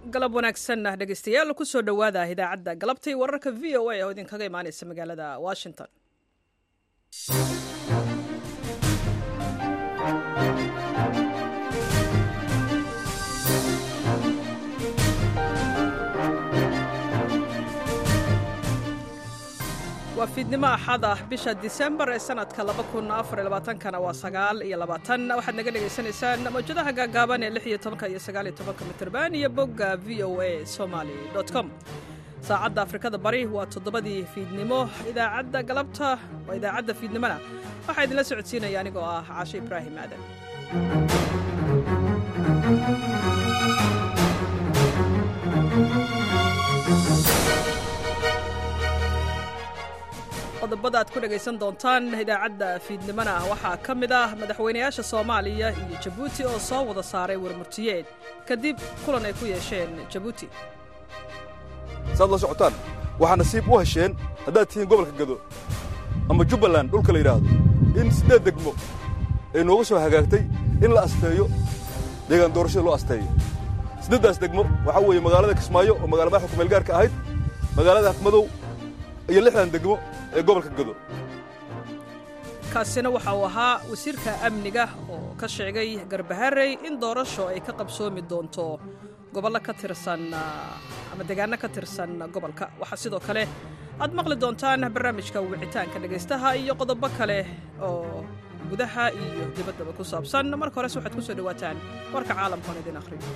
galab wanaagsan dhegeystayaal kusoo dhowaada idaacadda galabtii wararka v o a oo idinkaga imaaneysa magaalada washington waa fiidnimo axad ah bisha disembar ee sanadka kana waa sagaal iyo labaatan waxaad naga dhegaysanaysaan mawjadaha gaagaaban ee lix iyo tobanka iyo sagaal iyo tobanka mitirban iyo bogga v o a somaly com saacadda afrikada bari waa toddobadii fiidnimo idaacadda galabta waa idaacadda fiidnimona waxaa idinla socodsiinaya anigoo ah caashe ibraahim aadan qodobada aad ku dhegaysan doontaan idaacadda fiidnimona waxaa ka mid ah madaxweynayaasha soomaaliya iyo jabuuti oo soo wada saaray warmurtiyeed kadib kulan ay ku yeesheen jabuuti saad la socotaan waxaa nasiib u hesheen haddaad tihiin gobolka gado ama jubbaland dhulka la yidhaahdo in siddeed degmo ay nooga soo hagaagtay in la asteeyo deegaan doorashada loo asteeyo siddeeddaas degmo waxaa weeye magaalada kismaayo oo magala madaxa kumeelgaarka ahayd magaalada afmadow iyo lixdan degmo ee gobolka gado kaasina waxa uu ahaa wasiirka amniga oo ka sheegay garbaharey in doorasho ay ka qabsoomi doonto gobollo ka tirsan ama deegaanno ka tirsan gobolka waxaa sidoo kale aad maqli doontaan barnaamijka wicitaanka dhegaystaha iyo qodobo kale oo gudaha iyo dibaddaba ku saabsan marka hores waxaad ku soo dhowaataan warka caalamkoon idin akhriyo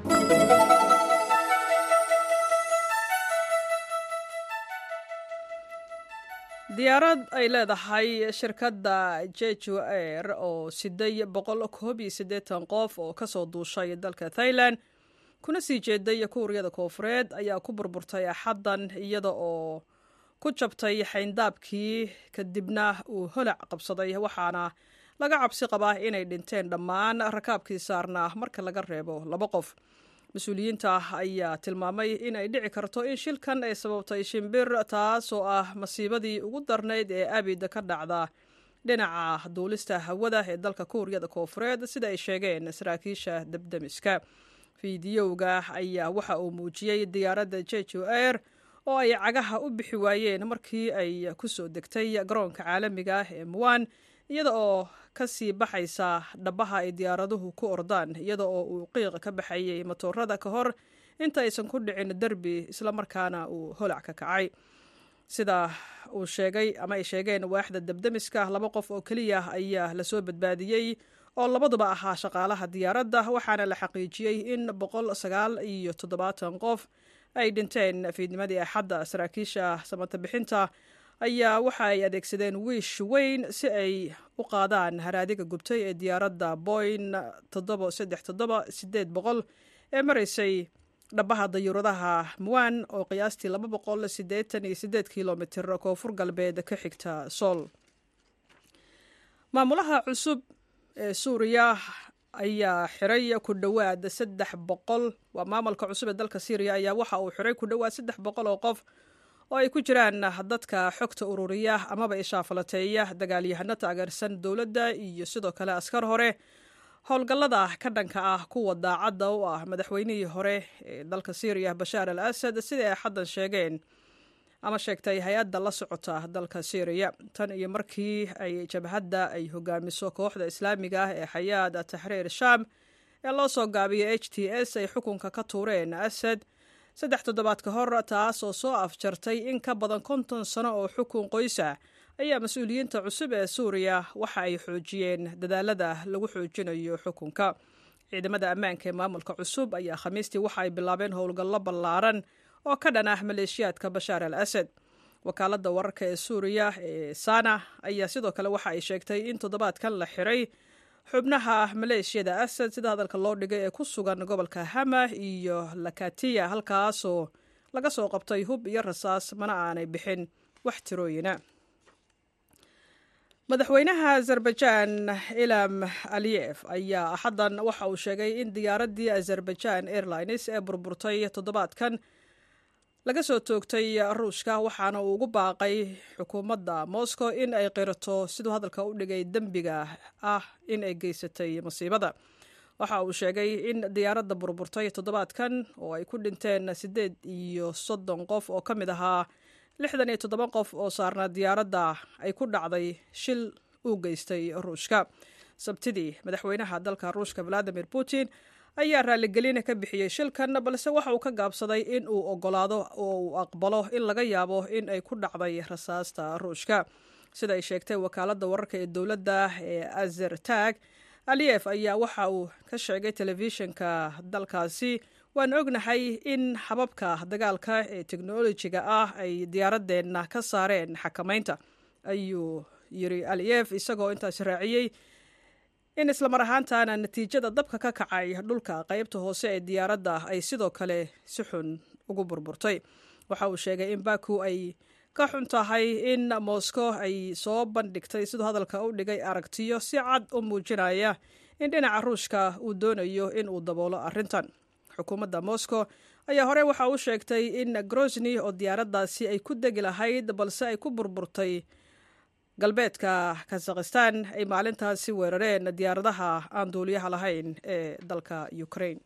diyaarad ay leedahay shirkadda jeju air oo siday boqol koob iyo siddeetan qof oo ka soo duushay dalka thailand kuna sii jeeday kuuriyada koofureed ayaa ku burburtay axaddan iyada oo ku jabtay xayndaabkii kadibna uu holac qabsaday waxaana laga cabsi qabaa inay dhinteen dhammaan rakaabkii saarnaa marka laga reebo laba qof mas-uuliyiinta ayaa tilmaamay inay dhici karto in shilkan ay sababtay shimbir taasoo ah masiibadii ugu darnayd ee abid ka dhacda dhinaca duulista hawada ee dalka kuuriyada koofureed sida ay sheegeen saraakiisha debdemiska fiidiyowga ayaa waxa uu muujiyey diyaaradda jeju air oo ay cagaha u bixi waayeen markii ay ku soo degtay garoonka caalamiga ah ee muwan iyada oo ka sii baxaysa dhabaha ay diyaaraduhu ku ordaan iyada oo uu qiiq ka baxayey matoorada ka hor inta aysan ku dhicin derbi islamarkaana uu holac ka kacay sida uu sheegay ama ay sheegeen waaxda debdemiska laba qof oo keliya ayaa lasoo badbaadiyey oo labaduba ahaa shaqaalaha diyaaradda waxaana la xaqiijiyey in boqol sagaal iyo toddobaatan qof ay dhinteen fiidnimadii axadda saraakiisha samata bixinta ayaa waxa ay adeegsadeen wiish weyn si ay u qaadaan haraadiga gubtay ee diyaaradda boyn boqol ee maraysay dhabaha dayuuradaha muwan oo qiyaastii laba boqol sideetan iyo sideed kilomitir koonfur galbeed ka xigta sool maamulaha cusub ee suuriya ayaa xiray ku dhowaad saddex boqol waa maamulka cusub ee dalka syriya ayaa waxa uu xiray ku dhowaad saddex boqol oo qof oo ay ku jiraan dadka xogta ururiya amaba ishaafalateeya dagaalyahano taageersan dowladda iyo sidoo kale askar hore howlgallada ka dhanka ah kuwa daacadda u ah madaxweynihii hore ee dalka syriya bashaar al asad sida ay xaddan sheegeen ama sheegtay hay-adda la socota dalka syriya tan iyo markii ay jabhadda ay hogaamiso kooxda islaamiga ah ee xayaad taxriir shaam ee loo soo gaabiyay h t s ay xukunka ka tuureen asad saddex toddobaad ka hor taas oo soo afjartay in ka badan konton sano oo xukun qoysa ayaa mas-uuliyiinta cusub ee suuriya waxa ay xoojiyeen dadaalada lagu xoojinayo xukunka ciidamada ammaanka ee maamulka cusub ayaa khamiistii waxa ay bilaabeen howlgallo ballaaran oo ka dhan ah maleeshiyaadka bashaar al asad wakaaladda wararka ee suuriya ee sana ayaa sidoo kale waxa ay sheegtay in toddobaadkan la xiray xubnaha maleeshiyada asad sida hadalka loo dhigay ee ku sugan gobolka hama iyo lakatiya halkaasoo laga soo qabtay hub iyo rasaas mana aanay bixin wax tirooyina madaxweynaha azerbaijan ilam aliyef ayaa axaddan waxa uu sheegay in diyaaraddii azerbaijan airlines ee burburtay toddobaadkan laga soo toogtay ruushka waxaana uu ugu baaqay xukuumadda moscow in ay qirato siduu hadalka u dhigay dembiga ah in ay geysatay masiibada waxa uu sheegay in diyaaradda burburtay toddobaadkan oo ay ku dhinteen siddeed iyo soddon qof oo ka mid ahaa lixdan iyo toddoba qof oo saarnaa diyaaradda ay ku dhacday shil uu geystay ruushka sabtidii madaxweynaha dalka ruushka valadimir putin ayaa raaligelin ka bixiyey shilkan balse waxa uu ka gaabsaday in uu ogolaado oo uu aqbalo in laga yaabo in ay ku dhacday rasaasta ruushka sida ay sheegtay wakaaladda wararka ee dowladda ee azertag aliyef ayaa waxa uu ka sheegay telefishinka dalkaasi waan ognahay in hababka dagaalka ee teknolojiga ah ay diyaaradeenna ka saareen xakamaynta ayuu yiri aliyef isagoo intaas raaciyey in islamar ahaantana natiijada dabka ka kacay dhulka qaybta hoose ee diyaaradda ay sidoo kale si xun ugu burburtay waxa uu sheegay in baku ay ka xun tahay in moscow ay soo bandhigtay siduu hadalka u dhigay aragtiyo si cad u muujinaya in dhinaca ruushka uu doonayo in uu daboolo arrintan xukuumadda moscow ayaa hore waxa uu sheegtay in grosni oo diyaaraddaasi ay ku degi lahayd balse ay ku burburtay galbeedka kazakhistan ay maalintaasi weerareen diyaaradaha aan duuliyaha lahayn ee dalka ukraine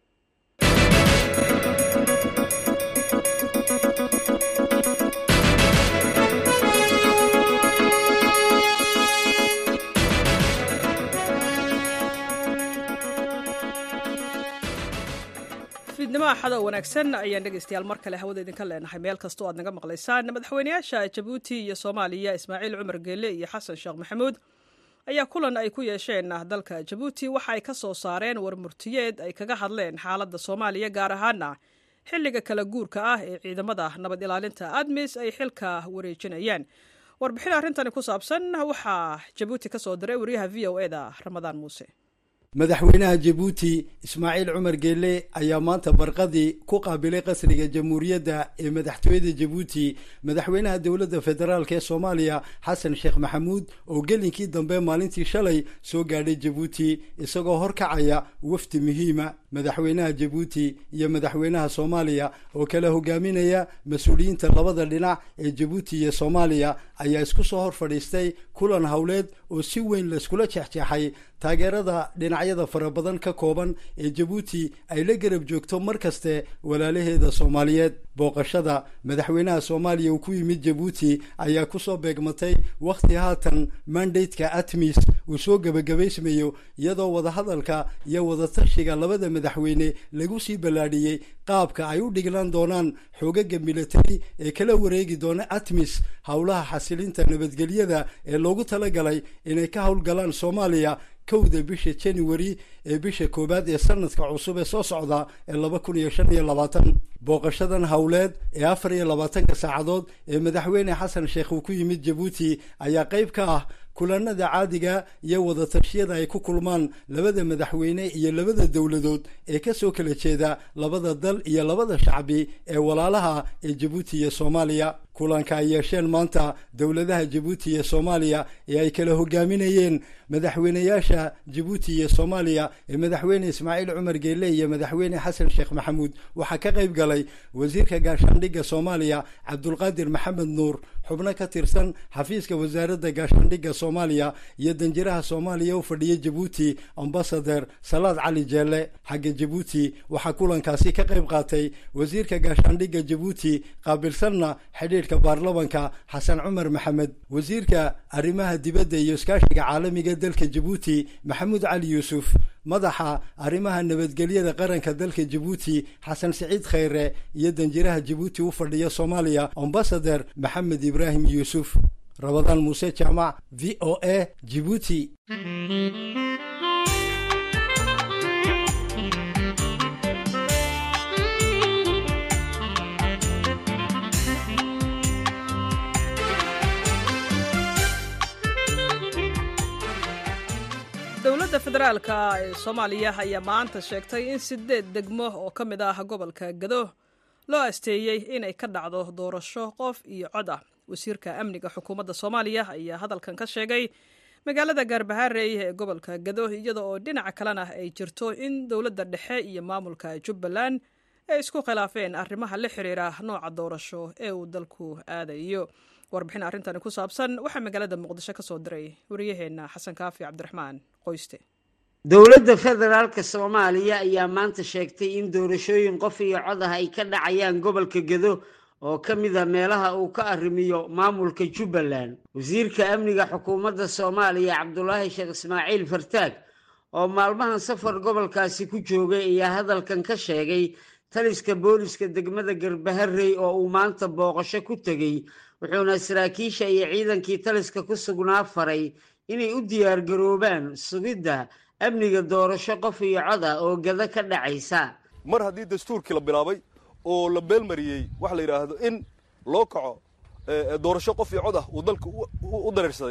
fiidnimo axado wanaagsan ayaan dhegaystayaal mar kale hawada idinka leenahay meel kastoo aad naga maqlaysaan madaxweynayaasha jabuuti iyo soomaaliya ismaaciil cumar geele iyo xasan sheekh maxamuud ayaa kulan ay ku yeesheen dalka jabuuti waxa ay ka soo saareen warmurtiyeed ay kaga hadleen xaaladda soomaaliya gaar ahaana xilliga kala guurka ah ee ciidamada nabad ilaalinta admis ay xilka wareejinayaan warbixin arrintani ku saabsan waxaa jabuuti ka soo diray wariyaha v o eda ramadaan muuse madaxweynaha jabuuti ismaaciil cumar geele ayaa maanta barqadii ku qaabilay qasriga jamhuuriyadda ee madaxtooyada jabuuti madaxweynaha dowladda federaalk ee soomaaliya xasan sheekh maxamuud oo gelinkii dambe maalintii shalay soo gaadhay jabuuti isagoo horkacaya wafdi muhiima madaxweynaha jabuuti iyo madaxweynaha soomaaliya oo kala hogaaminaya mas-uuliyiinta labada dhinac ee jabuuti iyo soomaaliya ayaa isku soo hor fadhiistay kulan howleed oo si weyn layskula jeexjeexay taageerada dhinacyada fara badan ka kooban ee jabuuti ay la garab joogto mar kaste walaalaheeda soomaaliyeed booqashada madaxweynaha soomaaliya uu ku yimid jabuuti ayaa kusoo beegmatay wakhti haatan mandateka atmis uu soo gebagabaysmayo iyadoo wadahadalka iyo wadatashiga labada madaxweyne lagu sii ballaadhiyey qaabka ay u dhiglan doonaan xoogaga militari ee kala wareegi doona atmis howlaha xasilinta nabadgelyada ee loogu talagalay inay ka howlgalaan soomaaliya kowda bisha january ee bisha koowaad ee sanadka cusub ee soo socda ee laba kun iyo shan iyo labaatan booqashadan howleed ee afar iyo labaatanka saacadood ee madaxweyne xasan sheekh uu ku yimid jabuuti ayaa qayb ka ah kulanada caadiga iyo wadatashyada ay ku kulmaan labada madaxweyne iyo labada dowladood ee kasoo kala jeeda labada dal iyo labada shacbi ee walaalaha ee jabuuti iyo soomaaliya kulanka ay yeesheen maanta dowladaha jabuuti iyo soomaaliya ee ay kala hogaaminayeen madaxweyneyaasha jabuuti iyo soomaaliya ee madaxweyne ismaaciil cumar geele iyo madaxweyne xasan sheekh maxamuud waxaa ka qayb galay wasiirka gaashaandhigga soomaaliya cabdulqaadir maxamed nuur xubno ka tirsan xafiiska wasaaradda gaashaandhigga soomaaliya iyo danjiraha soomaaliya u fadhiya jabuuti ambasader salaad cali jeelle xagga jabuuti waxaa kulankaasi ka qayb qaatay wasiirka gaashaandhigga jabuuti qaabilsanna xidhiidhka baarlamanka xasan cumar maxamed wasiirka arrimaha dibadda iyo iskaashiga caalamiga dalka jabuuti maxamuud cali yuusuf madaxa arrimaha nabadgelyada qaranka dalka jabuuti xasan siciid khayre iyo danjiraha jabuuti u fadhiya soomaaliya ambasader maxamed ibraahim yuusuf rabadaan muuse jaamac v o a jibuuti dowladda federaalka ee soomaaliya ayaa maanta sheegtay in sideed degmo oo ka mid ah gobolka gado loo asteeyey inay ka dhacdo doorasho qof iyo cod ah wasiirka amniga xukuumadda soomaaliya ayaa hadalkan ka sheegay magaalada gaarbahaarey ee gobolka gado iyada oo dhinaca kalena ay jirto in dowladda dhexe iyo maamulka jubbaland ay isku khilaafeen arrimaha la xiriira nooca doorasho ee uu dalku aadayo warbixin arrintani ku saabsan waxaa magaalada muqdisho ka soo diray wariyaheenna xasan kaafi cabdiraxmaan qoyste dowladda federaalka soomaaliya ayaa maanta sheegtay in doorashooyin qof iyo cod ah ay ka dhacayaan gobolka gedo oo ka mid a meelaha uu ka arrimiyo maamulka jubbaland wasiirka amniga xukuumadda soomaaliya cabdulaahi sheekh ismaaciil fartaag oo maalmahan safar gobolkaasi ku joogay ayaa hadalkan ka sheegay taliska booliska degmada garbaharey oo uu maanta booqasho ku tegey wuxuuna saraakiisha iyo ciidankii taliska ku sugnaa faray inay u diyaargaroobaan sugidda amniga doorasho qof iyo cod ah oo gada ka dhacaysa mar haddii dastuurkii la bilaabay oo la beelmariyey waxa la yidhaahdo in loo kaco doorasho qof iyo cod ah uu dalka u dareersaday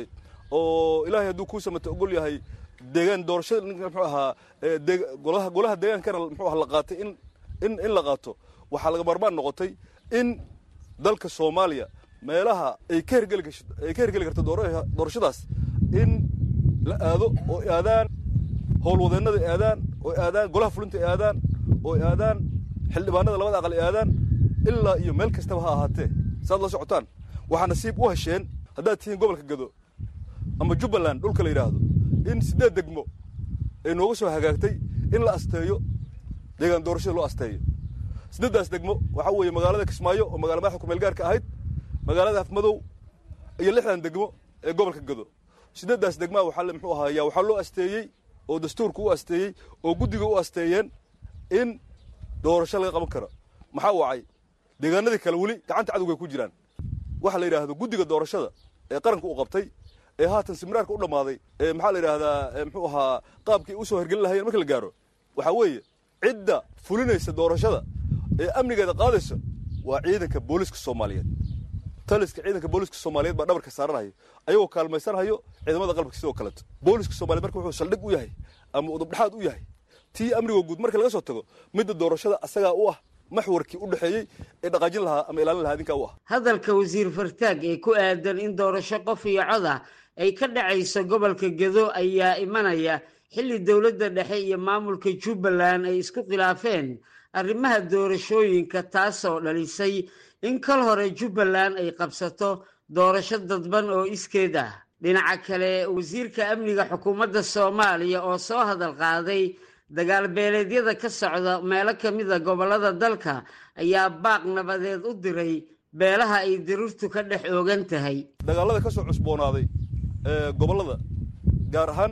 oo ilaahay hadduu kuu samata ogol yahay deegaan doorashada muxuu ahaa golaha golaha deegaankana muxuu aha la qaatay in in in la qaato waxaa laga maarmaan noqotay in dalka soomaaliya meelaha ay ka hergeli ay ka hergeli karto doorashadaas in la aado oo aadaan howlwadeennada aadaan oo aadaan golaha fulinta aadaan oo aadaan xildhibaanada labada aqal aadaan ilaa iyo meel kastaba ha ahaatee saad la socotaan waxaa nasiib u hesheen haddaad tihiin gobolka gado ama jubbaland dhulka la yidhaahdo in siddeed degmo ay nooga soo hagaagtay in la asteeyo deegaan doorashada loo asteeyo siddeeddaas degmo waxaa weeye magaalada kismaayo oo magala madaxda kumeel gaarka ahayd magaalada afmadow iyo lixdan degmo ee gobolka gado siddeeddaas degmaa waxaa muxuu ahaaya waxaa loo asteeyey oo dastuurka u asteeyey oo guddiga u asteeyeen in doorasho laga qaban karo maxaa wacay deegaanadii kale weli gacanta cadowga ay ku jiraan waxa la yidhaahdo guddiga doorashada ee qaranka uu qabtay ee haatan simraarka u dhammaaday ee maxaa la yidhaahdaa muxuu ahaa qaabkii u soo hergelin lahayeen marka la gaaro waxaa weeye cidda fulinaysa doorashada ee amnigeeda qaadaysa waa ciidanka booliska soomaaliyeed taliska ciidanka booliska soomaaliyeed baa dhabarka saaranhayo ayagoo kaalmaysanhayo ciidamada qalabka sidoo kaleeto booliska soomaliyeed marka wuxuu saldhig u yahay ama udubdhexaad u yahay tii amniga guud marka laga soo tago midda doorashada asagaa u ah maxwarkii u dhexeeyey ee dhaqaajin lahaa ama ilaalin lahaa idinkaa u ah hadalka wasiir fartaag ee ku aadan in doorasho qof iyo cod ah ay ka dhacayso gobolka gedo ayaa imanaya xilli dowladda dhexe iyo maamulka jubbaland ay isku khilaafeen arrimaha doorashooyinka taasoo dhalisay in kal hore jubbaland ay qabsato doorasho dadban oo iskeed ah dhinaca kale wasiirka amniga xukuumadda soomaaliya oo soo hadal qaaday dagaal beeleedyada ka socda meelo ka mida gobollada dalka ayaa baaq nabadeed u diray beelaha ay dirirtu ka dhex oogan tahay dagaalada ka soo cusboonaaday gobollada gaar ahaan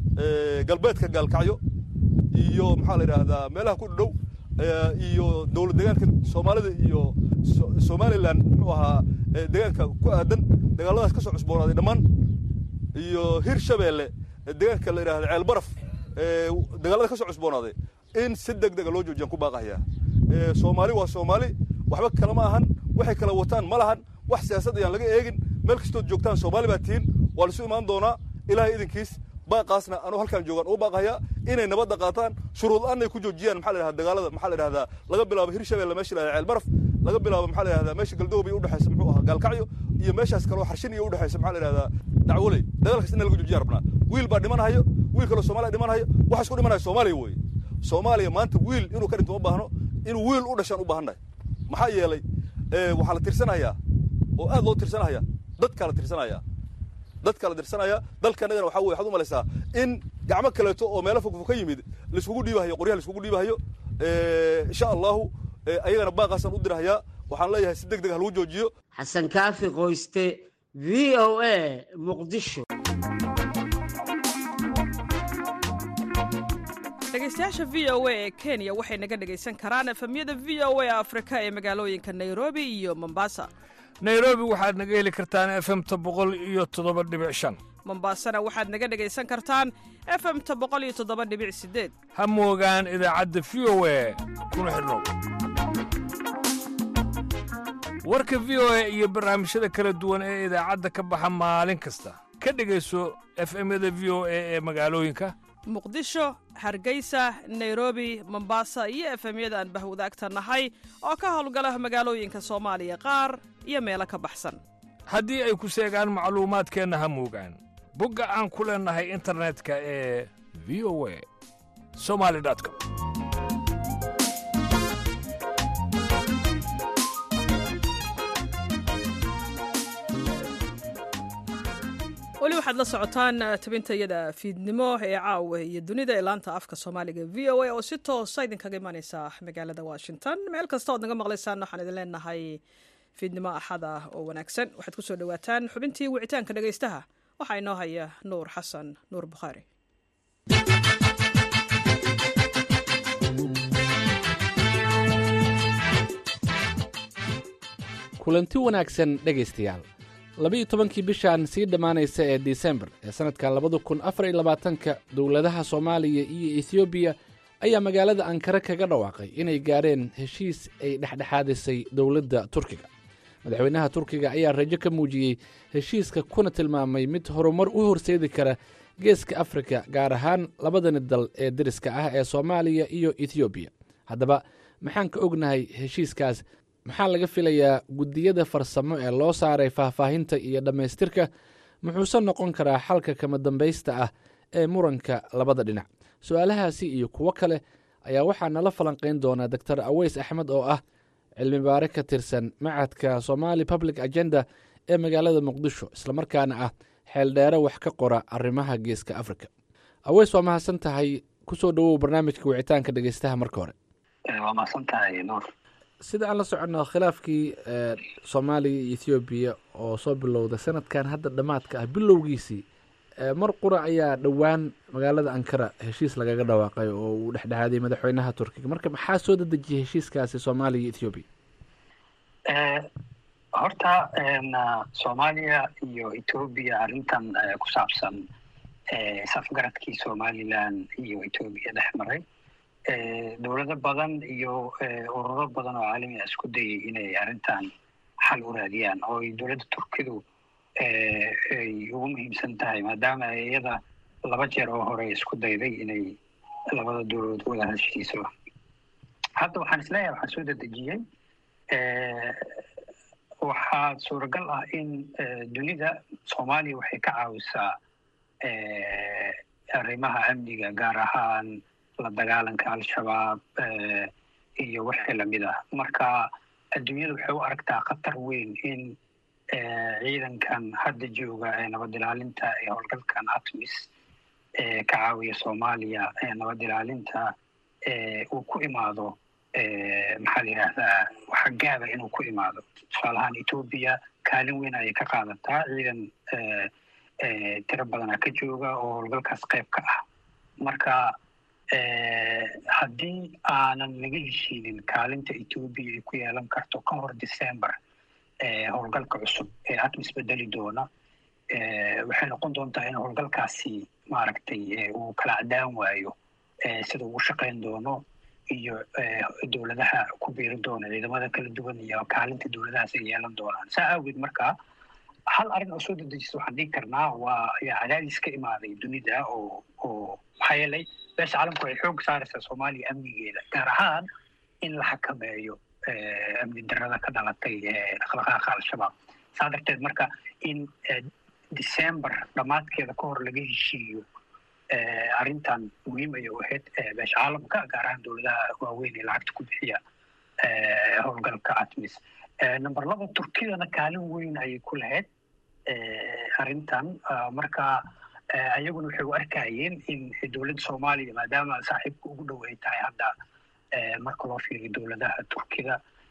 galbeedka gaalkacyo iyo maxaa la yidhaahdaa meelaha ku dhow iyo dowlad deegaanka soomaalida iyo somalilan muxuu ahaa deegaanka ku aadan dagaaladaas ka soo cusboonaaday dhammaan iyo hir shabeelle deegaanka la yidhahda ceel baraf dagaalada ka soo cusboonaaday in si deg dega loo joojiyaan ku baaqayaa soomaali waa soomaali waxba kale ma ahan waxay kala wataan ma lahan wax siyaasad ayaan laga eegin meel kastood joogtaan soomaali baa tihiin waa laisu imaan doonaa ilaahay idinkiis baaqaasna anuu halkaan joogaan ugu baaqayaa inay nabadda qaataan shuruud la-aan ay ku joojiyaan maxaa la yidhahda dagaalada maxaa la yidhahdaa laga bilaabo hirshabelle meesha la yidhahda ceel baraf laga bilaabo maxaa la yidhahdaa meesha galdoobay u dhexaysa muxuu ahaa gaalkacyo iyo meeshaas kaloo xarshin iyo u dhexaysa maxaa la yidhahdaa dacwoley dagaalkaas in laga joojiyaan rabnaa wiil baa dhimanhayo wiil kaloo soomaaliya dhimanhayo waxa isku dhimanaya soomaaliya weeye soomaaliya maanta wiil inuu ka dhinto ma baahno inuu wiil u dhashaan u baahannahay maxaa yeelay waxaa la tirsanayaa oo aad loo tirsanaya dadkaa la tirsanaya dadkaa la tirsanaya dalkanagana waxaa weye waxaad u malaysaa in gacmo kaleeto oo meelo fogfog ka yimid laiskugu dhiibahayo qoryaha laiskugu dhiibahayo insha allahu ayagana baaqaasaan u dirahayaa waxaan leeyahay si deg deg ha lagu joojiyo xasan kaafi qoyste v o a muqdisho dhegeystayaasha v o a ee kenya waxay naga dhegaysan karaan efemyada v o a afrika ee magaalooyinka nairobi iyo mombasa nairobi waxaad naga heli kartaan efemta boqol iyo toddoba dhibic shan mombasana waxaad naga dhegaysan kartaan efemta boqol iyo toddoba dhibic sideed ha moogaan idaacadda v o a kuna xidhnow warka v o a iyo barnaamijyada kala duwan ee idaacadda ka baxa maalin kasta ka dhegayso efemyada v o a ee magaalooyinka muqdisho hargeysa nairobi mombasa iyo efemyada aan bahwadaagta nahay oo ka howlgala magaalooyinka soomaaliya qaar iyo meelo ka baxsan haddii ay ku seegaan macluumaadkeenna ha moogaan bogga aan ku leennahay internetka ee v o a somali com weli waxaad waxaad la socotaan tabintayada fiidnimo ee caawa iyo dunida ee laanta afka soomaaliga v o a oo si toosa idinkaga imaneysa magaalada washington meel kasta ood naga maqlaysaan waxaan idin leenahay fiidnimo axad ah oo wanaagsan waxaad kusoo dhawaataan xubintii wicitaanka dhegaystaha waxaa inoo haya nuur xasan nuur bukhaari kulanti wanaagsan dhegaystayaal laba-iyo tobankii bishan sii dhammaanaysa ee disembar ee sannadka labada kun afar iyo labaatanka dowladaha soomaaliya iyo ethioobiya ayaa magaalada ankare kaga dhawaaqay inay gaadheen heshiis ay dhexdhexaadisay dowladda turkiga madaxweynaha turkiga ayaa rajo ka muujiyey heshiiska kuna tilmaamay mid horumar u horseedi kara geeska afrika gaar ahaan labadani dal ee deriska ah ee soomaaliya iyo ethoobiya haddaba maxaan ka ognahay heshiiskaas maxaa laga filayaa guddiyada farsamo ee loo saaray faahfaahinta iyo dhammaystirka muxuuse noqon karaa xalka kama dambaysta ah ee muranka labada dhinac su-aalahaasi iyo kuwo kale ayaa waxaa nala falanqayn doonaa doctor aweys axmed oo ah cilmi baare ka tirsan macadka somali public agenda ee magaalada muqdisho islamarkaana ah xeeldheere wax ka qora arrimaha geeska africa aweys waa mahadsan tahay kusoo dhowow barnaamijka wicitaanka dhegeystaha marka hore waa mahadsantahay nuur sida aan la soconno khilaafkii soomaaliya iyo ethoobiya oo soo bilowday sanadkan hadda dhammaadka ah bilowgiisii mar qura ayaa dhowaan magaalada ankara heshiis lagaga dhawaaqay oo uu dhexdhexaadiyay madaxweynaha turkiga marka maxaa soo dadejiyay heshiiskaasi soomaaliya iyo ethoobiya horta soomaaliya iyo ethoobiya arrintan ku saabsan safgaradkii somalilan iyo ethoobiya dhex maray dowlado badan iyo ururo badan oo caalami ah isku dayay inay arrintan xal u raadiyaan oo ay dowladda turkidu ay ugu muhiimsan tahay maadaama iyada laba jeer oo hore isku dayday inay labada dowladood wada heshiiso hadda waxaan isleeyahay waxaan soo dedejiyey waxaa suuragal ah in dunida soomaaliya waxay ka caawisaa arrimaha amniga gaar ahaan la dagaalanka al-shabaab iyo wixii lamid ah marka adduunyada waxay u aragtaa khatar weyn in ciidankan hadda jooga ee nabad ilaalinta ee howlgalkan atmis ee ka caawiya soomaaliya ee nabad ilaalinta uu ku imaado maxaa la yidhaahdaa waxa gaaba inuu ku imaado tusaale ahaan etoobiya kaalin weyn ayay ka qaadataa ciidan tiro badana ka jooga oo howlgalkaas qayb ka ah marka haddii aanan laga heshiinin kaalinta etoobiya ay ku yeelan karto ka hor december howlgalka cusub ee atmis bedeli doona waxay noqon doontaa in howlgalkaasi maaragtay uu kala cadaan waayo sida ugu shaqayn doono iyo dowladaha ku biiri doona ciidamada kala duwan iyo kaalinta dowladahaas ay yeelan doonaan saa awgeed marka hal arrin oo soo dedejisa waxaan dhigi karnaa waa ayaa cadaadis ka imaaday dunida oo oo maxaa yeelay beesha caalamku ay xoog saaraysaa soomaaliya amnigeeda gaar ahaan in la xakameeyo amni darada ka dhalatay dhaqdhaqaaqa al-shabaab saa darteed marka in december dhammaadkeeda ka hor laga heshiiyo arrintan muhiim ayay u ahayd beesha caalamka gaar ahaan dowladaha waaweyn ee lacagta ku bixiya howlgalka atmis number laba turkidana kaalin weyn ayay ku lahayd arrintan marka ayaguna waxay u arkayeen in dowladda soomaaliya maadaama saaxiibka ugu dhow ay tahay hadda marka loo fiiriyo dowladaha turkida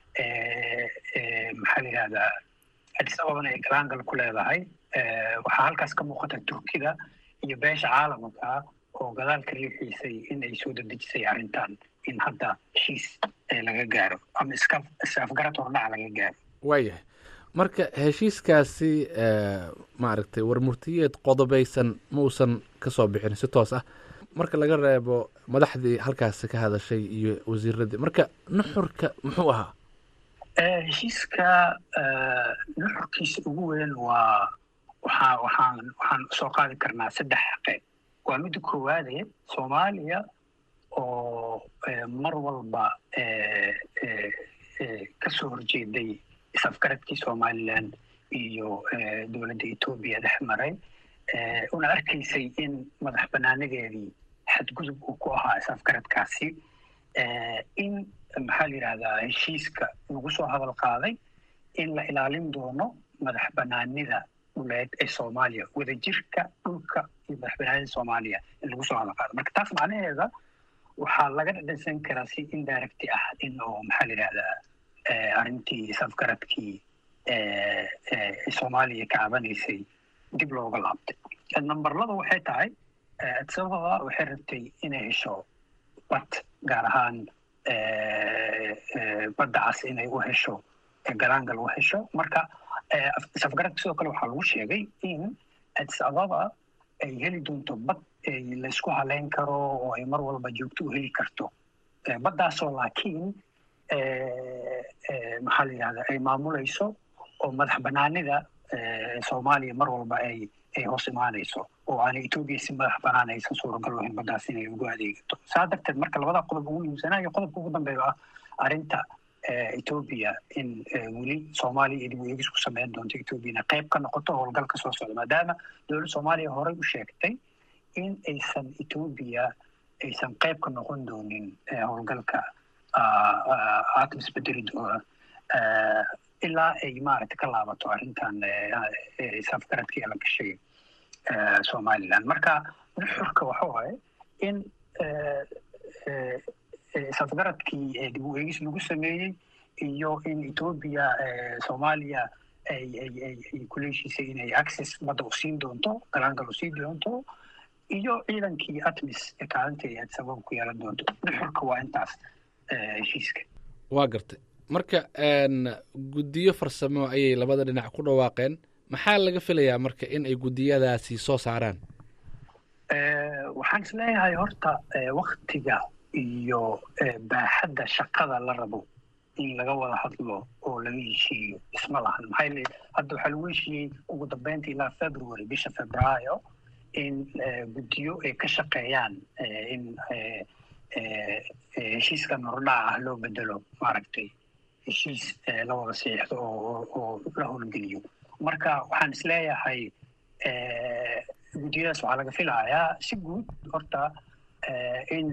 maxaa la yidhahdaa addis ababana ay galaangal ku leedahay waxaa halkaas ka muuqata turkida iyo beesha caalamka oo gadaalka riixiisay in ay soo dedejisay arrintan in hadda heshiis laga gaaro ama iska is-afgarad hordhaca laga gaaro waayahay marka heshiiskaasi maaragtay warmurtiyeed qodobaysan ma uusan ka soo bixin si toos ah marka laga reebo madaxdii halkaasi ka hadashay iyo wasiiradii marka nuxurka muxuu ahaa heshiiska nuxurkiisa ugu weyn waa waxaa waxaan waxaan soo qaadi karnaa saddex qeyb waa midda koowaade soomaaliya oo mar walba kasoo horjeeday is-afgaradkii somalilan iyo dowladda etoobiya dhex maray una arkaysay in madax banaanadeedii xadgudub uu ku ahaa is-afgaradkaasi in maxaa la yidhahdaa heshiiska lagu soo hadal qaaday in la ilaalin doono madax banaanida dhuleed ee soomaaliya wadajirka dhulka iyo madaxbanaanida soomaaliya in lagu soo hadaqaado marka taas macnaheeda waxaa laga dhadhansan karaa si indirecti ah in oo maxaa la yidhahdaa arrintii safgaradkii soomaaliya ka cabanaysay dib looga laabtay nambarlada waxay tahay sababa waxay rabtay inay hesho bad gaar ahaan badda cas inay u hesho galaangal u hesho marka safgaradka sidoo kale waxaa lagu sheegay in addis ababa ay heli doonto bad laysku haleyn karo oo ay mar walba joogto u heli karto baddaasoo laakiin maxaa la yidhahda ay maamulayso oo madax banaanida soomaaliya mar walba ay ay hoos imaanayso oo aanay etoobiya si madax banaan aysan suuragal lahayn baddaas inay ugu adeegato saa darteed marka labada qodob ugu muhiimsanaayo qodobka ugu dambeeya ah arrinta etoobiya in weli soomaaliya iyo dib u eegis ku sameyn doonto etoobiya inay qayb ka noqoto howlgalka soo socda maadaama dowladda soomaaliya horey u sheegtay in aysan etoobiya aysan qayb ka noqon doonin howlgalka atmis bedeli doona ilaa ay maaragta ka laabato arrintan safgaradkii la gashay somaliland marka nuxurka waxa waaye in safgaradkii dib u eegis lagu sameeyey iyo in etoobiya soomaaliya ay ay ay ay kula heshiisay inay access badda u siin doonto galaangal u siin doonto iyo ciidankii atmis ee kaalinta ay sabab ku yeelan doonto nuxurka waa intaas heshiiska waa gartay marka guddiyo farsamo ayay labada dhinac ku dhawaaqeen maxaa laga filayaa marka in ay guddiyadaasi soo saaraan waxaan is leeyahay horta waktiga iyo baaxadda shaqada la rabo in laga wada hadlo oo laga heshiiyo isma lahan maxaa yeele hadda waxaa lagu heshiiyey ugu dambeynta ilaa february bisha februaayo in guddiyo ay ka shaqeeyaan in heshiiskan hordhaca ah loo bedelo maaragtay heshiis la wada siixdo oo oo la howlgeliyo marka waxaan is leeyahay guddiyadaas waxaa laga filayaa si guud horta in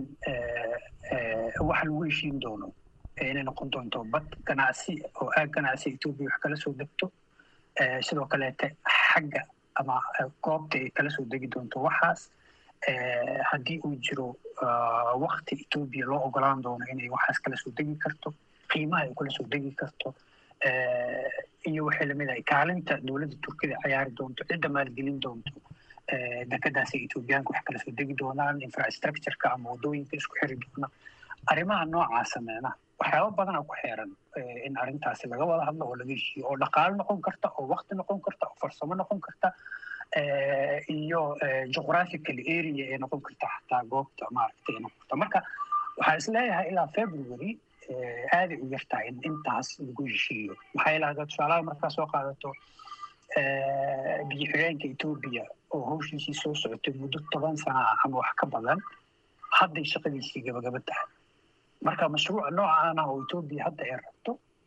waxa lagu heshiin doono inay noqon doonto bad ganacsi oo aag ganacsi etoobiya wax kala soo degto sidoo kaleete xagga ama goobta ay kala soo degi doonto waxaas haddii uu jiro wakti etoobiya loo ogolaan doono inay waxaas kala soo degi karto qiimaha ay kala soo degi karto iyo waxay lamid ahay kaalinta dowladda turkida ciyaari doonto cidda maalgelin doonto dekedaasi etoobiyaanka wax kala soo degi doonaan infrastructureka ama waddooyinka isku xiri doona arrimaha noocaasa meena waxyaaba badana ku xeeran in arrintaasi laga wada hadlo oo laga heshiiyo oo dhaqaalo noqon karta oo wakti noqon karta oo farsamo noqon karta iyo geographical area ee noqon karta xataa goobta maaragtay noqon karta marka waxaa is leeyahay ilaa february aaday u yartahay in intaas lagu heshiiyo maxaa yeele haddaad tusaalaha markaa soo qaadato biyo xigeenka etoobiya oo hawshiisii soo socotay muddo toban sana ah ama wax ka badan hadday shaqadiisii gabagaba tahay marka mashruuca noocaana oo etoobiya hadda ay rabto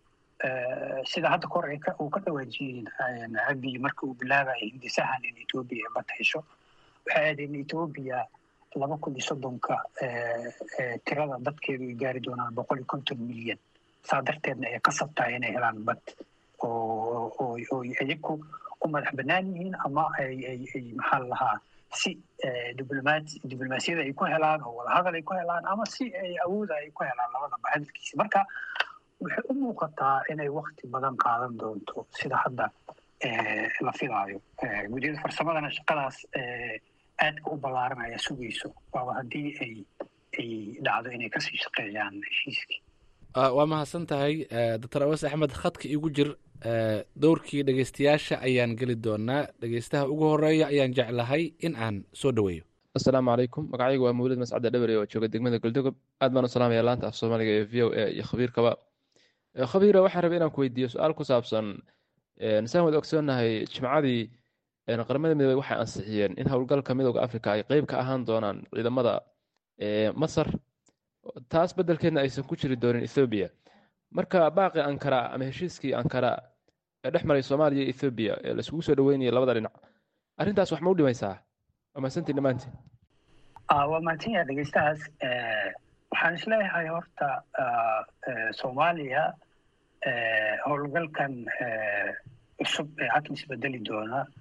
sida hadda kor uu ka dhawaajiyeen abiy marka uu bilaabaya hindisahan in etoobiya ay bad hesho waxay ahayd in etoobiya laba kun iyo soddonka tirada dadkeedu ay gaari doonaan boqol iyo konton milyan saa darteedna ay qasab tahay inay helaan bad oo oo iyagu u madax bannaan yihiin ama ay ay ay maxaa la lahaa si diblomaat diblomaasiyada ay ku helaan oo wadahadal ay ku helaan ama si ay awooda ay ku helaan labadaba hadalkiisa marka waxay u muuqataa inay wakti badan qaadan doonto sida hadda la filaayo guddiyada farsamadana shaqadaas aadka u ballaaran ayaa sugayso waaba haddii ay ay dhacdo inay kasii shaqeeyaan heshiiskii waa mahadsan tahay doctor awas axmed khadka igu jir dowrkii dhegeystayaasha ayaan geli doonaa dhegeystaha ugu horeeya ayaan jeclahay in aan soo dhoweeyo asalaamu calaykum magacaygu waa mawlid mascadde dhabere oo jooga degmada goldogob aad baan u salaamaya laanta af soomaaliga ee v o a iyo khabiirkaba khabiira waxaan rabay inaan ku weydiiyo su-aal ku saabsan saan wada ogsoonahay jimcadii qaramada midoobey waxay ansixiyeen in howlgalka midooda africa ay qeyb ka ahaan doonaan ciidamada masar taas beddelkeedna aysan ku jiri doonin ethoobiya marka baaqi ankara ama heshiiskii ankara ee dhex maray soomaaliya iyo ethoobiya ee laisugu soo dhaweynaya labada dhinac arrintaas wax ma u dhimaysaa waa mahadsantiin dhammaantiin waa mahadsan yahay dhegeystahaas waxaan isleeyahay horta soomaaliya howlgalkan cusub ee atmis bedeli doona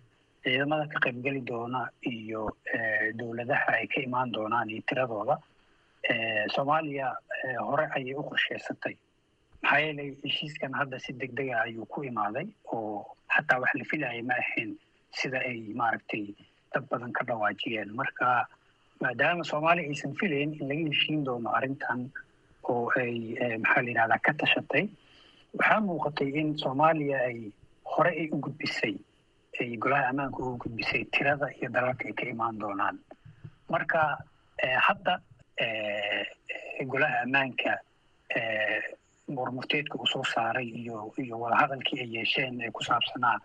ciidamada ka qaybgeli doona iyo dowladaha ay ka imaan doonaan iyo tiradooda soomaaliya hore ayay u qorsheysatay maxaa yeelay heshiiskan hadda si deg dega ayuu ku imaaday oo xataa wax la filayay ma ahayn sida ay maaragtay dad badan ka dhawaajiyeen marka maadaama soomaaliya aysan filayn in laga heshiin doono arrintan oo ay maxaa la yidhahdaa ka tashatay waxaa muuqatay in soomaaliya ay hore ay u gudbisay ay golaha ammaanka ugu gudbisay tirada iyo dalalka ay ka imaan doonaan marka hadda golaha ammaanka murmurteedka uu soo saaray iyo iyo wadahadalkii ay yeesheen ee ku saabsanaa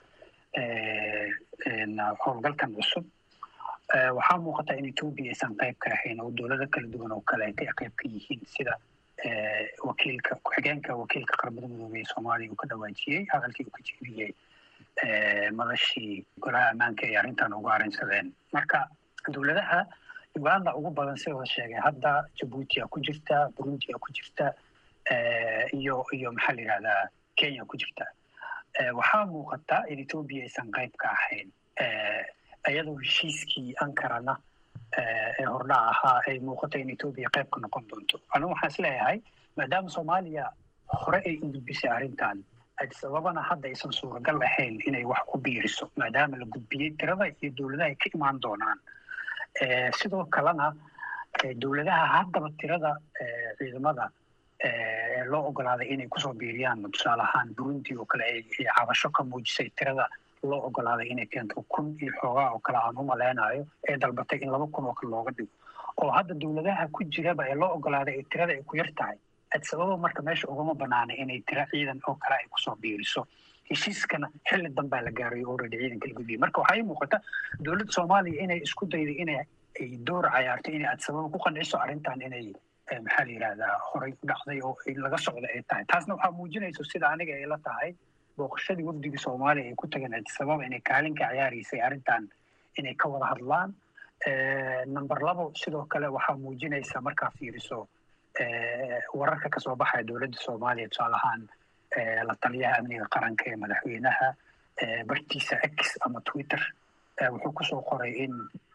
howlgalkan cusub waxaa muuqata in etoobiya aysan qayb ka ahayn oo dowlado kala duwan oo kale ay qayb ka yihiin sida wakiilka ku-xigeenka wakiilka qaramada midoobey ee soomaaliya uu ka dhawaajiyey hadalkii uu ka jeediyey madashii golaha ammaanka ay arrintan uga arrinsadeen marka dowladaha uganda ugu badan sidoo sheegay hadda jabuuti a ku jirta burundi a ku jirta iyo iyo maxaa la yidhahdaa kenya ku jirta waxaa muuqata in etoobiya aysan qayb ka ahayn iyadoo heshiiskii ankarana ee hordhac ahaa ay muuqata in etoobiya qayb ka noqon doonto anigu waxaan isleeyahay maadaama soomaaliya hore ay u gudbisay arrintan sababana hadda aysan suuragal ahayn inay wax ku biiriso maadaama la gudbiyey tirada iyo dowladaha ay ka imaan doonaan sidoo kalena dowladaha haddaba tirada ciidamada loo ogolaaday inay kusoo biiriyaan tusaale ahaan burundi oo kale ay cabasho ka muujisay tirada loo ogolaaday inay keento kun iyo xoogaa oo kale aan u maleynayo ee dalbatay in laba kun oo kale looga dhigo oo hadda dowladaha ku jiraba ee loo ogolaaday ee tirada ay ku yar tahay sababa marka meesha ugama banaana inay tira ciidan oo kale ay kusoo biiriso heshiiskana xilli danbaa la gaaray already ciidanka la gudbiyey marka waxaa ii muuqata dowladda soomaaliya inay isku dayday inay ay door cayaarto inay adsababa ku qanciso arrintan inay maxaa la yidhahdaa horay u dhacday oo laga socda ay tahay taasna waxaa muujinayso sida aniga ay la tahay booqashadii wafdigii soomaaliya ay ku tageen adsababa inay kaalin ka ciyaaraysay arrintan inay ka wada hadlaan number labo sidoo kale waxaa muujinaysa markaa fiiriso wararka kasoo baxaya dowladda soomaaliya tusaale ahaan la taliyaha amniga qaranka ee madaxweynaha bartiisa x ama twitter wuxuu kusoo qoray in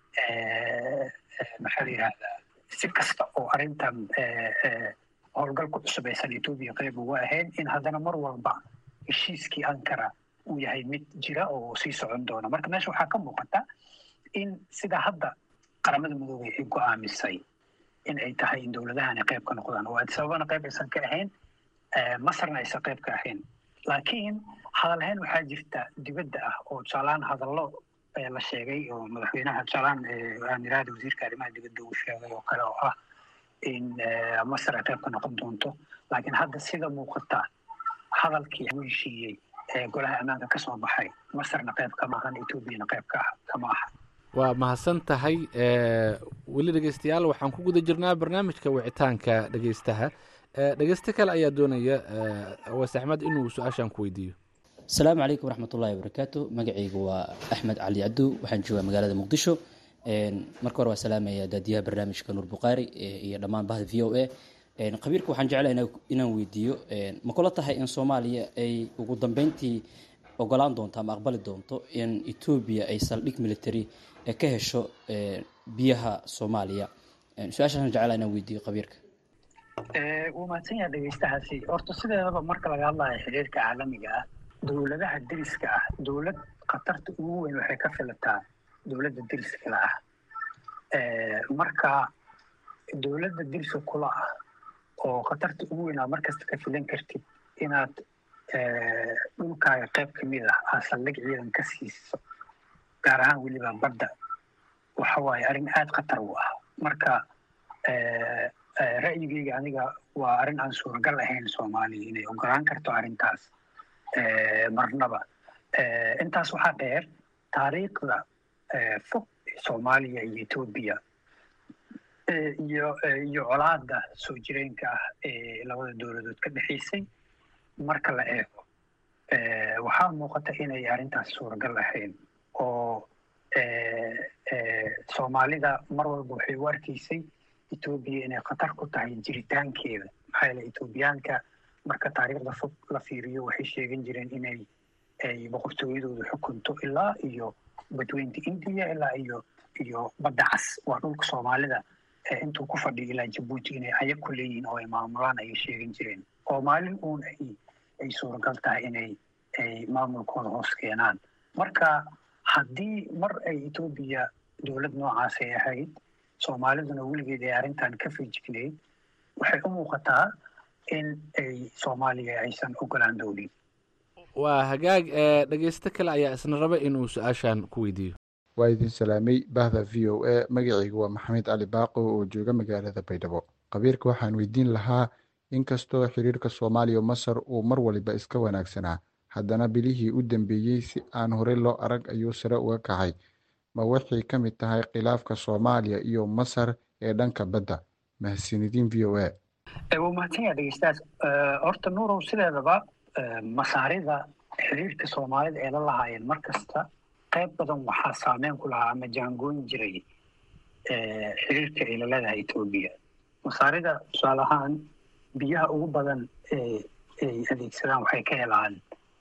maxaa la yidhahdaa si kasta oo arrintan howlgalku cusub aysan etoobiya qayb uga ahayn in haddana mar walba heshiiskii ankara uu yahay mid jira oo sii socon doona marka meesha waxaa ka muuqata in sida hadda qaramada midoobey ay go-aamisay in ay tahay in dowladahani qayb ka noqdaan oo sababana qayb aysan ka ahayn masarna aysan qayb ka ahayn laakiin hadalhayn waxaa jirta dibadda ah oo tusaalaan hadallo la sheegay oo madaxweynaha tusaalaan aamiraada wasiirka arrimaha dibadda uu sheegay oo kale oo ah in masar ay qayb ka noqon doonto laakiin hadda sida muuqata hadalkii lagu heshiiyey ee golaha ammaanka ka soo baxay masarna qayb kama ahan etoobiyana qayb ka kama aha waa mahadsan tahay weli dhegeystayaal waxaan ku guda jirnaa barnaamijka wicitaanka dhegeystaha dhegeysto kale ayaa doonaya awaas axmed inuu su-aashan ku weydiiyo asalaamu calaykum waraxmatullahi wabarakaatu magacaygu waa axmed cali cabdu waxaan joogaa magaalada muqdisho marka hore waa salaamaya daadiyaha barnaamijka nuur bukhaari iyo dhammaan bahda v o a khabiirka waxaan jeclaha inaan weydiiyo ma kula tahay in soomaaliya ay ugu dambeyntii ogolaan doonto ama aqbali doonto in etoobiya ay saldhig military ka hesho biyaha soomaaliya su-aashaan jeclaa inaan weydiiyo khabiirka wuu mahadsan yaha dhegeystahaasi horta sideedaba marka laga hadlayo xiriirka caalamiga ah dowladaha deriska ah dowlad khatarta ugu weyn waxay ka filataa dowladda deriskala ah marka dowladda deriska kula ah oo khatarta ugu weyn aad markasta ka filan kartid inaad dhulkaaga qayb kamid ah aad saldhig ciidan ka siiso gaar ahaan weliba badda waxa waaye arrin aada khatar u ah marka ra'yigeyga aniga waa arrin aan suuragal ahayn soomaaliya inay ogolaan karto arrintaas marnaba intaas waxaa dheer taariikhda fog soomaaliya iyo etoobiya iyo iyo colaada soo jireenka ah ee labada dowladood ka dhexaysay marka la eego waxaa muuqata inay arrintaas suuragal ahayn oo soomaalida mar walba waxay u arkaysay etoobiya inay khatar ku tahay jiritaankeeda maxaa yeele etoobiyaanka marka taariikhda fog la fiiriyo waxay sheegan jireen inay ay boqortooyadooda xukunto ilaa iyo badweynta indiya ilaa iyo iyo badda cas waa dhulka soomaalida intuu ku fadhiyo ilaa jabuuti inay ayag ku leeyihiin oo ay maamulaan ayay sheegan jireen oo maalin uun ay ay suuragal tahay inay ay maamulkooda hoos keenaan marka haddii mar ay etoobiya dowlad noocaas ay ahayd soomaaliduna weligeed ay arrintan ka fejignayd waxay u muuqataa in ay soomaaliya aysan ogolaan doonin waa hagaag dhegeysto kale ayaa isna raba inuu su-aashan ku weydiiyo waa idin salaamay bahda v o a magacaygu waa maxamed cali baaqo oo jooga magaalada baydhabo qabiirka waxaan weydiin lahaa inkastoo xiriirka soomaaliya masar uu mar waliba iska wanaagsanaa haddana bilihii u dambeeyey si aan horey loo arag ayuu sare uga kacay ma waxay ka mid tahay khilaafka soomaaliya iyo masar ee dhanka badda mahadsanidin v o a waa mahadsanyaa dhegeystaas horta nuurow sideedaba masaarida xiriirka soomaalida ee la lahaayeen mar kasta qayb badan waxaa saameyn ku lahaa ama jaangooyin jiray xiriirka ay la leedahay etoobiya masaarida tusaale ahaan biyaha ugu badan ee ay adeegsadaan waxay ka helaan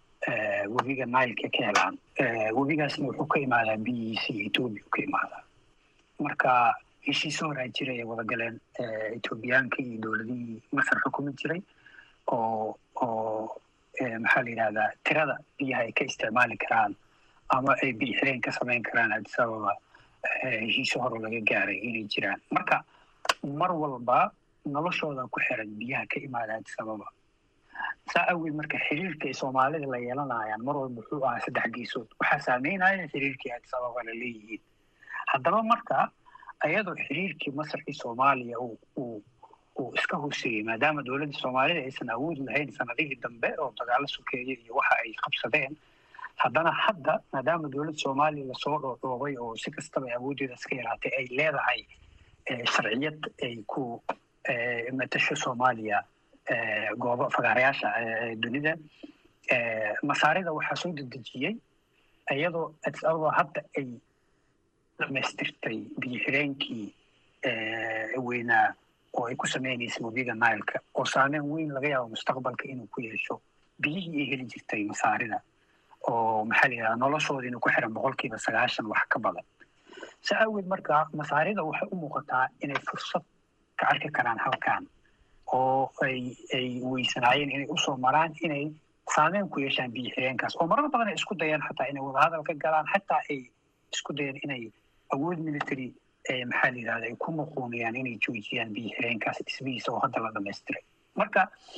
webiga nileka ka helaan webigaasna wuxuu ka imaadaa biyihiisa iyo etoobiya ka imaadaa marka heshiisyo horaa jiray ay wada galeen etoobiyaanka iyo dowladihii masar xukumi jiray oo oo maxaa la yidhahdaa tirada biyaha ay ka isticmaali karaan ama ay biyo xireen ka samayn karaan addis ababa heshiisyo hore laga gaaray inay jiraan marka mar walba noloshooda ku xiran biyaha ka imaada addis ababa saa awgeed marka xiriirka ay soomaalida la yeelanayaan mar walba wuxuu ahaa saddex geesood waxaa saameynaya xiriirkii addis ababa la leeyihiin haddaba marka ayadoo xiriirkii masar iyo soomaaliya uu uu uu iska hooseeyey maadaama dowladda soomaalida aysan awood lahayn sanadihii dambe oo dagaalo sokeeye iyo waxa ay qabsadeen haddana hadda maadaama dowladda soomaaliya lasoo dhoodhoobay oo si kastaba awooddeeda iska yaraatay ay leedahay sharciyad ay ku matasho soomaaliya goobo fagaarayaasha dunida masaarida waxaa soo dedejiyey iyadoo addis ababa hadda ay dhamaystirtay biyo xireenkii weynaa oo ay ku sameynaysay webiga nileka oo saameyn weyn laga yaabo mustaqbalka inuu ku yeesho biyihii ay heli jirtay masaarida oo maxaa la yidhahdaa noloshoodiina ku xiran boqolkiiba sagaashan wax ka badan si awgeed marka masaarida waxay u muuqataa inay fursad ka arki karaan halkan oo ay ay weysanaayeen inay usoo maraan inay saameyn ku yeeshaan biyo xireenkaas oo marar badan ay isku dayeen xataa inay wadahadal ka galaan xataa ay isku dayeen inay awood military maxaa la yidhahda ay ku muquunayaan inay joojiyaan biyo xireenkaas dhismihiisa oo hadda la dhamaystiray marka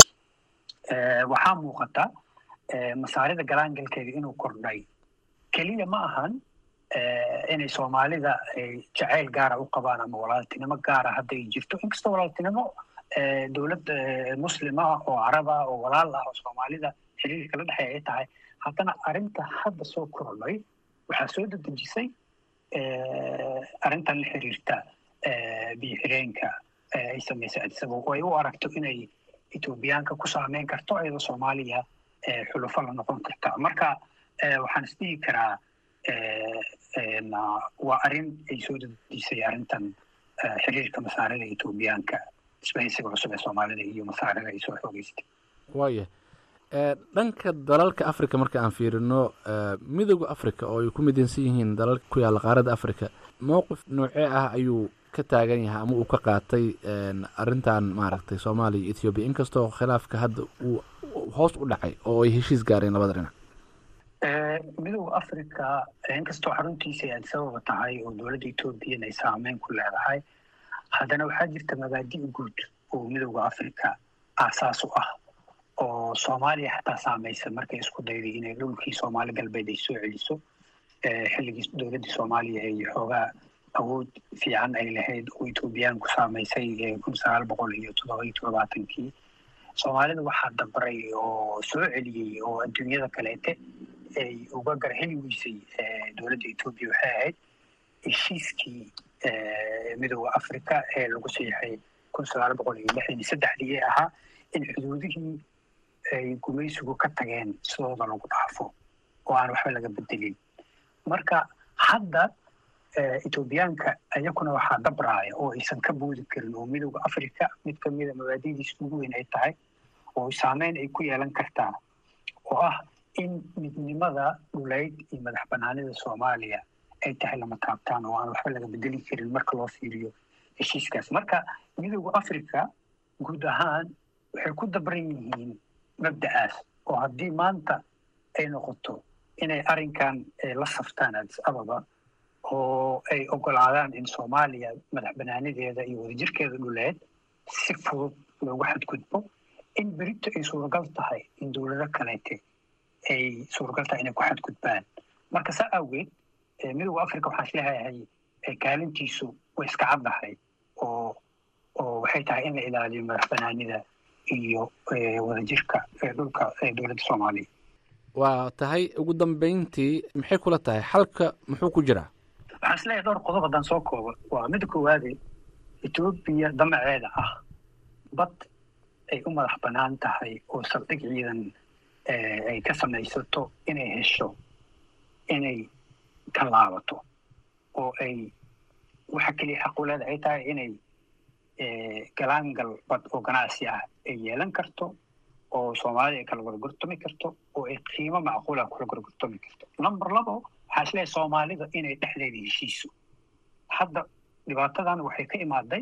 waxaa muuqata masaarida galaangalkeeda inuu kordhay keliya ma ahan inay soomaalida jacayl gaara u qabaan ama walaaltinimo gaara hadda ay jirto inkastoo walaaltinimo dowlad muslima oo carab ah oo walaal ah oo soomaalida xiriirka la dhexeeya ay tahay haddana arrinta hadda soo kordhay waxaa soo dedejisay arrintan la xiriirta biyo xireenka ay samaysay adisabo oo ay u aragto inay etoobiyaanka ku saameyn karto iyadoo soomaaliya xulufo la noqon karta marka waxaan isdhihi karaa waa arrin ay soo dedejisay arrintan xiriirka masaarida etoobiyaanka isbahaysiga cusub ee soomaalida iyo masaarida ay soo xoogeystay waaya dhanka dalalka africa marka aan fiirino midooda africa oo ay ku midaysan yihiin dalalka ku yaalla qaaradda africa mowqif noocee ah ayuu ka taagan yahay ama uu ka qaatay arrintan maaragtay soomaaliya iyo ethoobiya inkastoo khilaafka hadda uu hoos u dhacay oo ay heshiis gaareen labada dhinac midooda africa inkastoo xaruntiisa ay adisababa tahay oo dowladda ethoobiyan ay saameyn ku leedahay haddana waxaa jirta mabaadi' guud oo midooda africa aasaas u ah oo soomaaliya xataa saamaysa markay isku dayday inay dhulkii soomaali galbeed ay soo celiso xilligii dowladdii soomaaliya ay xoogaa awood fiican ay lahayd oo etoobiyaanku saamaysay kun sagaal boqol iyo toddoba iyo toddobaatankii soomaalida waxaa dabray oo soo celiyey oo adduunyada kaleete ay uga garheli weysay dowladda etoobiya waxay ahayd heshiiskii midooda africa ee lagu siixay kun sagaal boqol iyo lixdan iyo saddexdii ee ahaa in xuduudihii ay gumaysigu ka tageen sidooda lagu dhaafo oo aan waxba laga bedelin marka hadda etoobiyaanka ayakuna waxaa dabraaya oo aysan ka boodi karin oo midooda africa mid kamida mabaadidiisa ugu weyn ay tahay oo saameyn ay ku yeelan kartaa oo ah in midnimada dhuleyd iyo madax banaanida soomaaliya ay tahay lama taabtaan oo aan waxba laga bedeli karin marka loo fiiriyo heshiiskaas marka midooda africa guud ahaan waxay ku dabran yihiin mabda'aas oo haddii maanta ay noqoto inay arrinkan la saftaan addis ababa oo ay ogolaadaan in soomaaliya madax banaanadeeda iyo wadajirkeeda dhuleed si fudud loogu xadgudbo in berito ay suuragal tahay in dowlado kaleete ay suuragal tahay inay ku xadgudbaan marka saa awgeed midooda africa waxaan isleeyahay kaalintiisu way iska caddahay oo oo waxay tahay in la ilaaliyo madax banaanida iyo wadajirka dhulka dowladda soomaaliya waa tahay ugu dambeyntii maxay kula tahay xalka muxuu ku jiraa waxaan isleeyahay dhowr qodob haddaan soo koobo waa midda koowaade etoobiya damaceeda ah bad ay u madax bannaan tahay oo saldhig ciidan ay ka samaysato inay hesho inay ka laabato oo ay waxa keliya xaquleeda ay tahay inay galaangal bad oo ganacsi ah ay yeelan karto oo soomaalida ay kala gorgortami karto oo ay qiimo macquula kula gorgortami karto number labo waxaa isleeyahay soomaalida inay dhexdeeda heshiiso hadda dhibaatadan waxay ka imaaday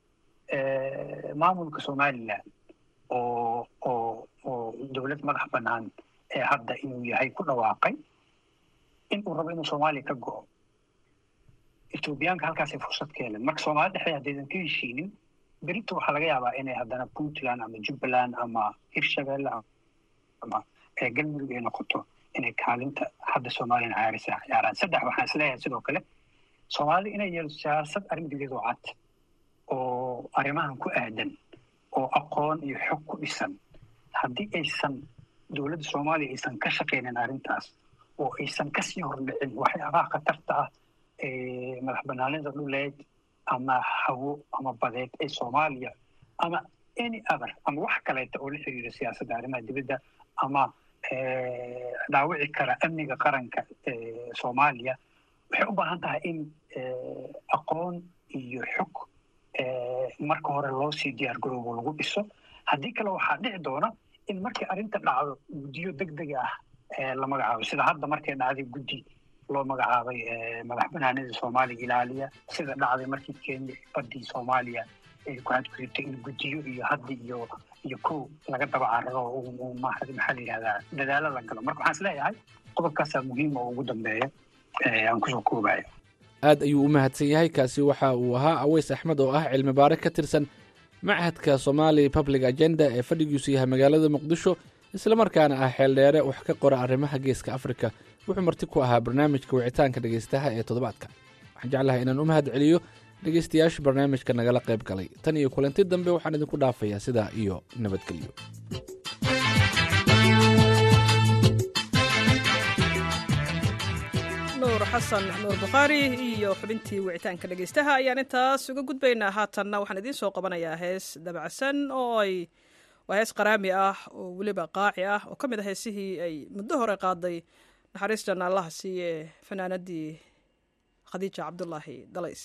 maamulka somalilan oo oo oo dowlad madax bannaan ee hadda inuu yahay ku dhawaaqay in uu rabo inuu soomaaliya ka go'o etoobiyaanka halkaasay fursad ka heleen marka soomaalida dhexdeeda haddaydan ka heshiinin berito waxaa laga yaabaa inay haddana puntland ama jubbaland ama hirshabelle ama galmudug ay noqoto inay kaalinta hadda soomaliyan cayaarisa ciyaaraan saddex waxaan isleeyahay sidoo kale soomaalida inay yeelo siyaasad arrin dibiyad oo cad oo arrimahan ku aadan oo aqoon iyo xog ku dhisan haddii aysan dowladda soomaaliya aysan ka shaqaynin arrintaas oo aysan kasii hordhicin waxyaabaha khatarta ah ee madax banaanida dhuleed ama hawo ama badeed ee soomaaliya ama any other ama wax kaleeta oo la xiriira siyaasadda arrimaha dibadda ama dhaawici kara amniga qaranka soomaaliya waxay u baahan tahay in aqoon iyo xog marka hore loo sii diyaar garoobo lagu dhiso haddii kale waxaa dhici doona in markii arrinta dhacdo guddiyo deg dega ah la magacaabo sida hadda markay dhacday guddi loo magacaabay madax banaanida soomaaliya ilaaliya sida dhacday markii kenya badii soomaaliya ay ku hadgudubtay in guddiyo iyo hadda iyo iyo kow laga daba cararo maxaa la yidhahdaa dadaalo la galo marka waxaan isleeyahay qodobkaasaa muhiima oo ugu dambeeya aan kusoo koobayo aad ayuu u mahadsan yahay kaasi waxa uu ahaa aweys axmed oo ah cilmi baare ka tirsan machadka somali public agenda ee fadhigiisu yahay magaalada muqdisho islamarkaana ah xeeldheere wax ka qora arrimaha geeska afrika wuxuu marti ku ahaa barnaamijka wicitaanka dhegaystaha ee toddobaadka waxaan jeclahay inaan u mahad celiyo dhegaystayaasha barnaamijka nagala qayb galay tan iyo kulanti dambe waxaan idinku dhaafayaa sidaa iyo nabadgelyo nuur xasan nuur bukhaari iyo xubintii wicitaanka dhegaystaha ayaan intaas uga gudbaynaa haatanna waxaan idiin soo qabanayaa hees dabacsan oo ay waa hees qaraami ah oo weliba qaaci ah oo ka mid a heesihii ay muddo hore qaaday naxariistan allaha siiye fanaanadii khadiija cabdulaahi dalays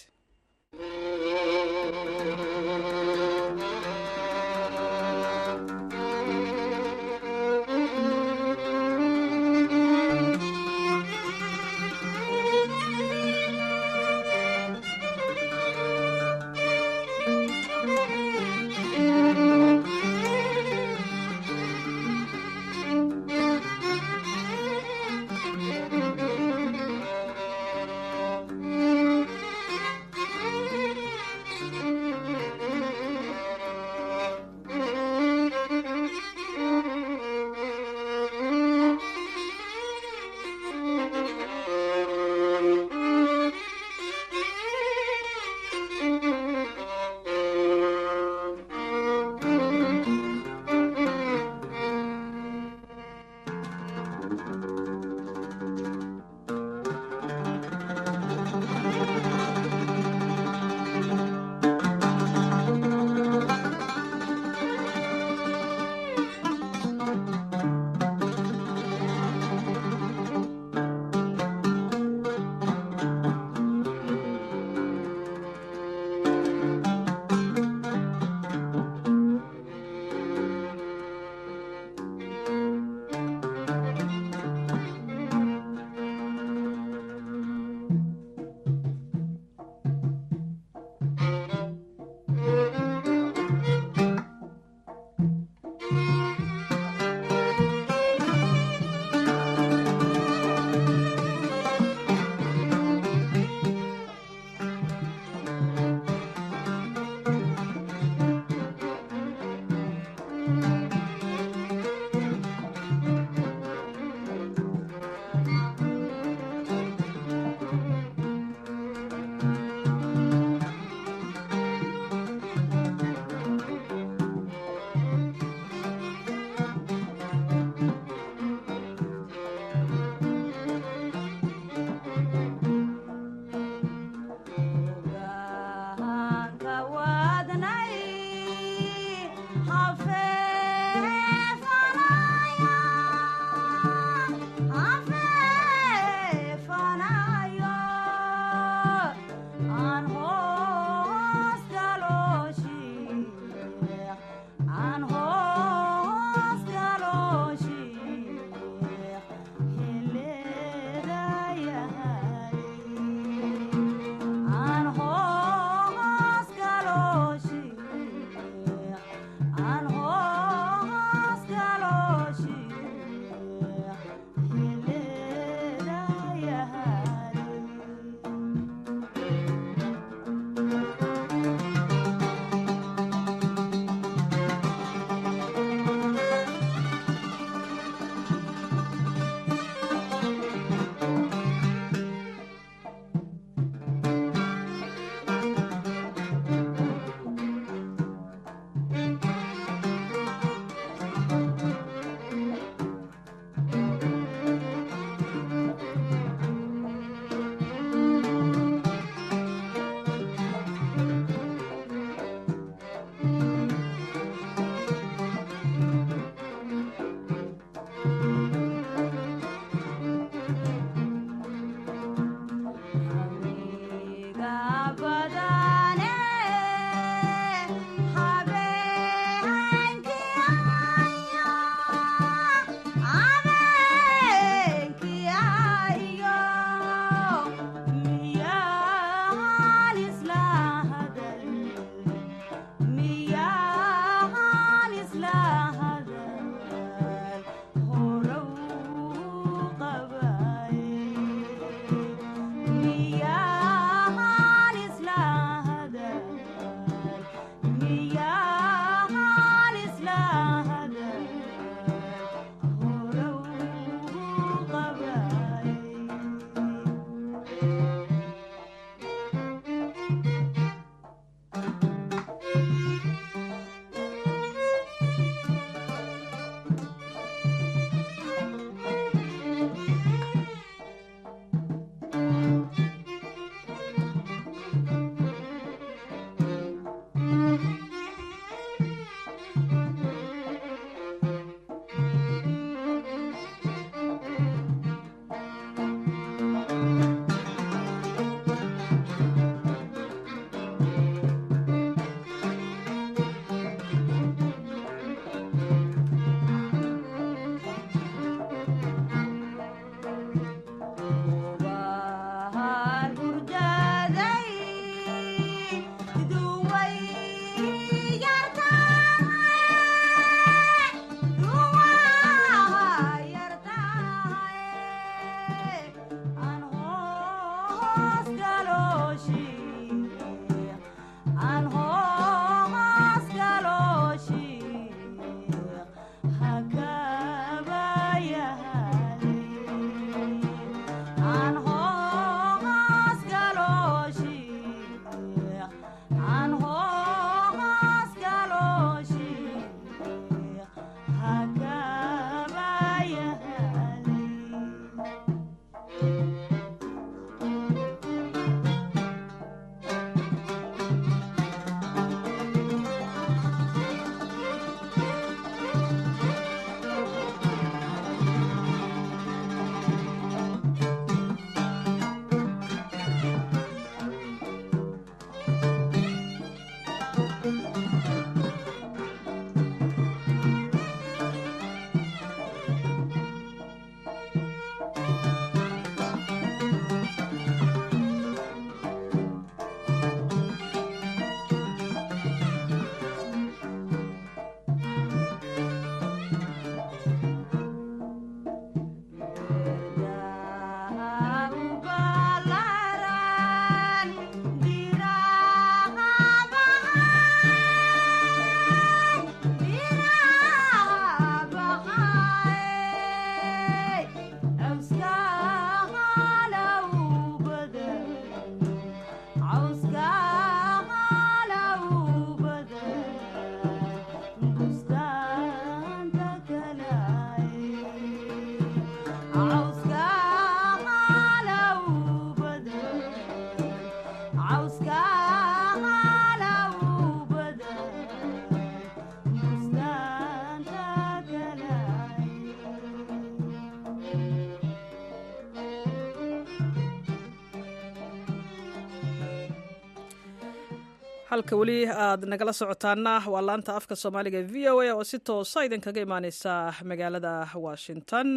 halka weli aad nagala socotaana waa laanta afka soomaaliga v o a oo si toosa idinkaga imaaneysa magaalada washington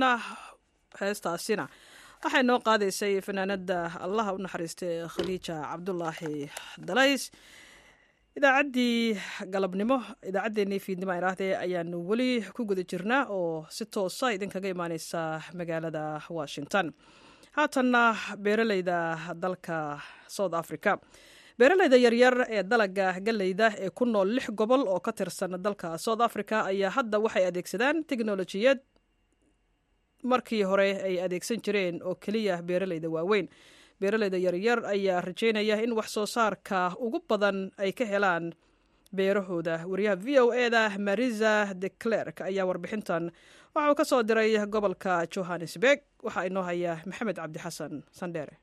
heestaasina waxay noo qaadaysay fanaanada allaha u naxariistay khadiija cabdulaahi dalays idaacaddii galabnimo idaacaddeenii fiidnimo iraahdee ayaanu weli ku guda jirnaa oo si toosa idinkaga imaaneysa magaalada washington haatanna beeraleyda dalka south africa beeraleyda yaryar ee dalaga galleyda ee ku nool lix gobol oo ka tirsan dalka south africa ayaa hadda waxay adeegsadaan teknolojiyad markii hore ay adeegsan jireen oo keliya beeraleyda waaweyn beeraleyda yaryar ayaa rajeynaya in wax soo saarka ugu badan ay ka helaan beerahooda wariyaha v o e da marisa de clerk ayaa warbixintan waxa uu ka soo diray gobolka johannesburg waxaa inoo haya maxamed cabdi xasan sandheere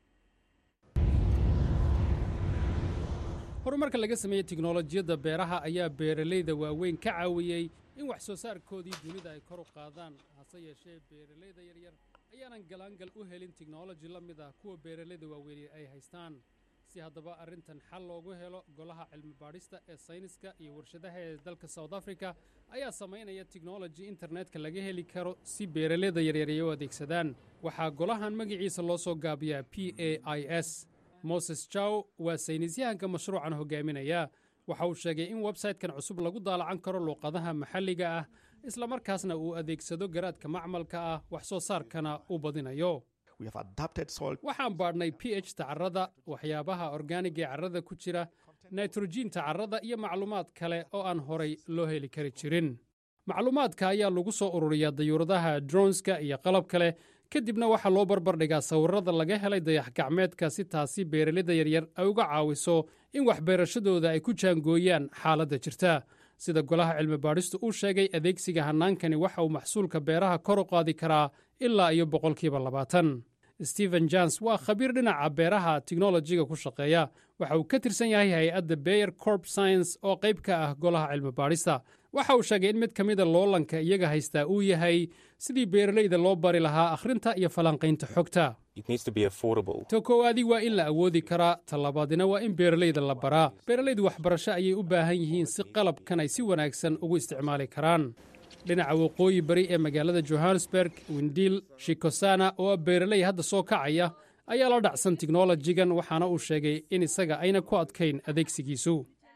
horumarka laga sameeyey tiknolojiyadda beeraha ayaa beeralayda waaweyn ka caawiyey in wax soo saarkoodii dunida ay kor u qaadaan hase yeeshee beeralayda yaryar ayaanan galaangal u helin tiknoloji la mid ah kuwa beeralayda waaweyni ay haystaan si haddaba arrintan xal loogu helo golaha cilmi baadhista ee sayniska iyo warshadaha ee dalka south africa ayaa samaynaya tiknoloji internetka laga heli karo si beeralayda yaryar ay u adeegsadaan waxaa golahan magaciisa loo soo gaabiyaa p a i s moses jaw waa saynisyahanka mashruucan hogaaminaya waxa uu sheegay in websaytekan cusub lagu daalacan karo luuqadaha maxalliga ah islamarkaasna uu adeegsado garaadka macmalka ah wax soo saarkana uu badinayo waxaan baadhnay p h ta carrada waxyaabaha orgaaniga ee carrada ku jira naitrojiinta carrada iyo macluumaad kale oo aan horay loo heli kari jirin macluumaadka ayaa lagu soo ururiyaa dayuuradaha dronska iyo qalab kale kadibna waxaa loo barbardhigaa sawirrada laga helay dayax gacmeedka si taasi beeralida yaryar ay uga caawiso in waxbeerashadooda ay ku jaangooyaan xaaladda jirta sida golaha cilmi baadhistu uu sheegay adeegsiga hannaankani waxa uu maxsuulka beeraha kor u qaadi karaa ilaa iyo boqolkiiba labaatan stephen jons waa khabiir dhinaca beeraha tiknolojiga ku shaqeeya waxa uu ka tirsan yahay hay-adda beyer corp science oo qayb ka ah golaha cilmi baadhista waxa uu sheegay in mid ka mida loolanka iyaga haystaa uu yahay sidii beeralayda loo bari lahaa akhrinta iyo falanqaynta xogta to koowaadii waa in la awoodi karaa tallabaadina waa in beeralayda la baraa beeralaydu waxbarasho ayay u baahan yihiin si qalabkan ay si wanaagsan ugu isticmaali karaan dhinaca waqooyi bari ee magaalada johannesburg windiil shikosana oo beeraley hadda soo kacaya ayaa la dhacsan tiknolojigan waxaana uu sheegay in isaga ayna ku adkayn adeegsigiisu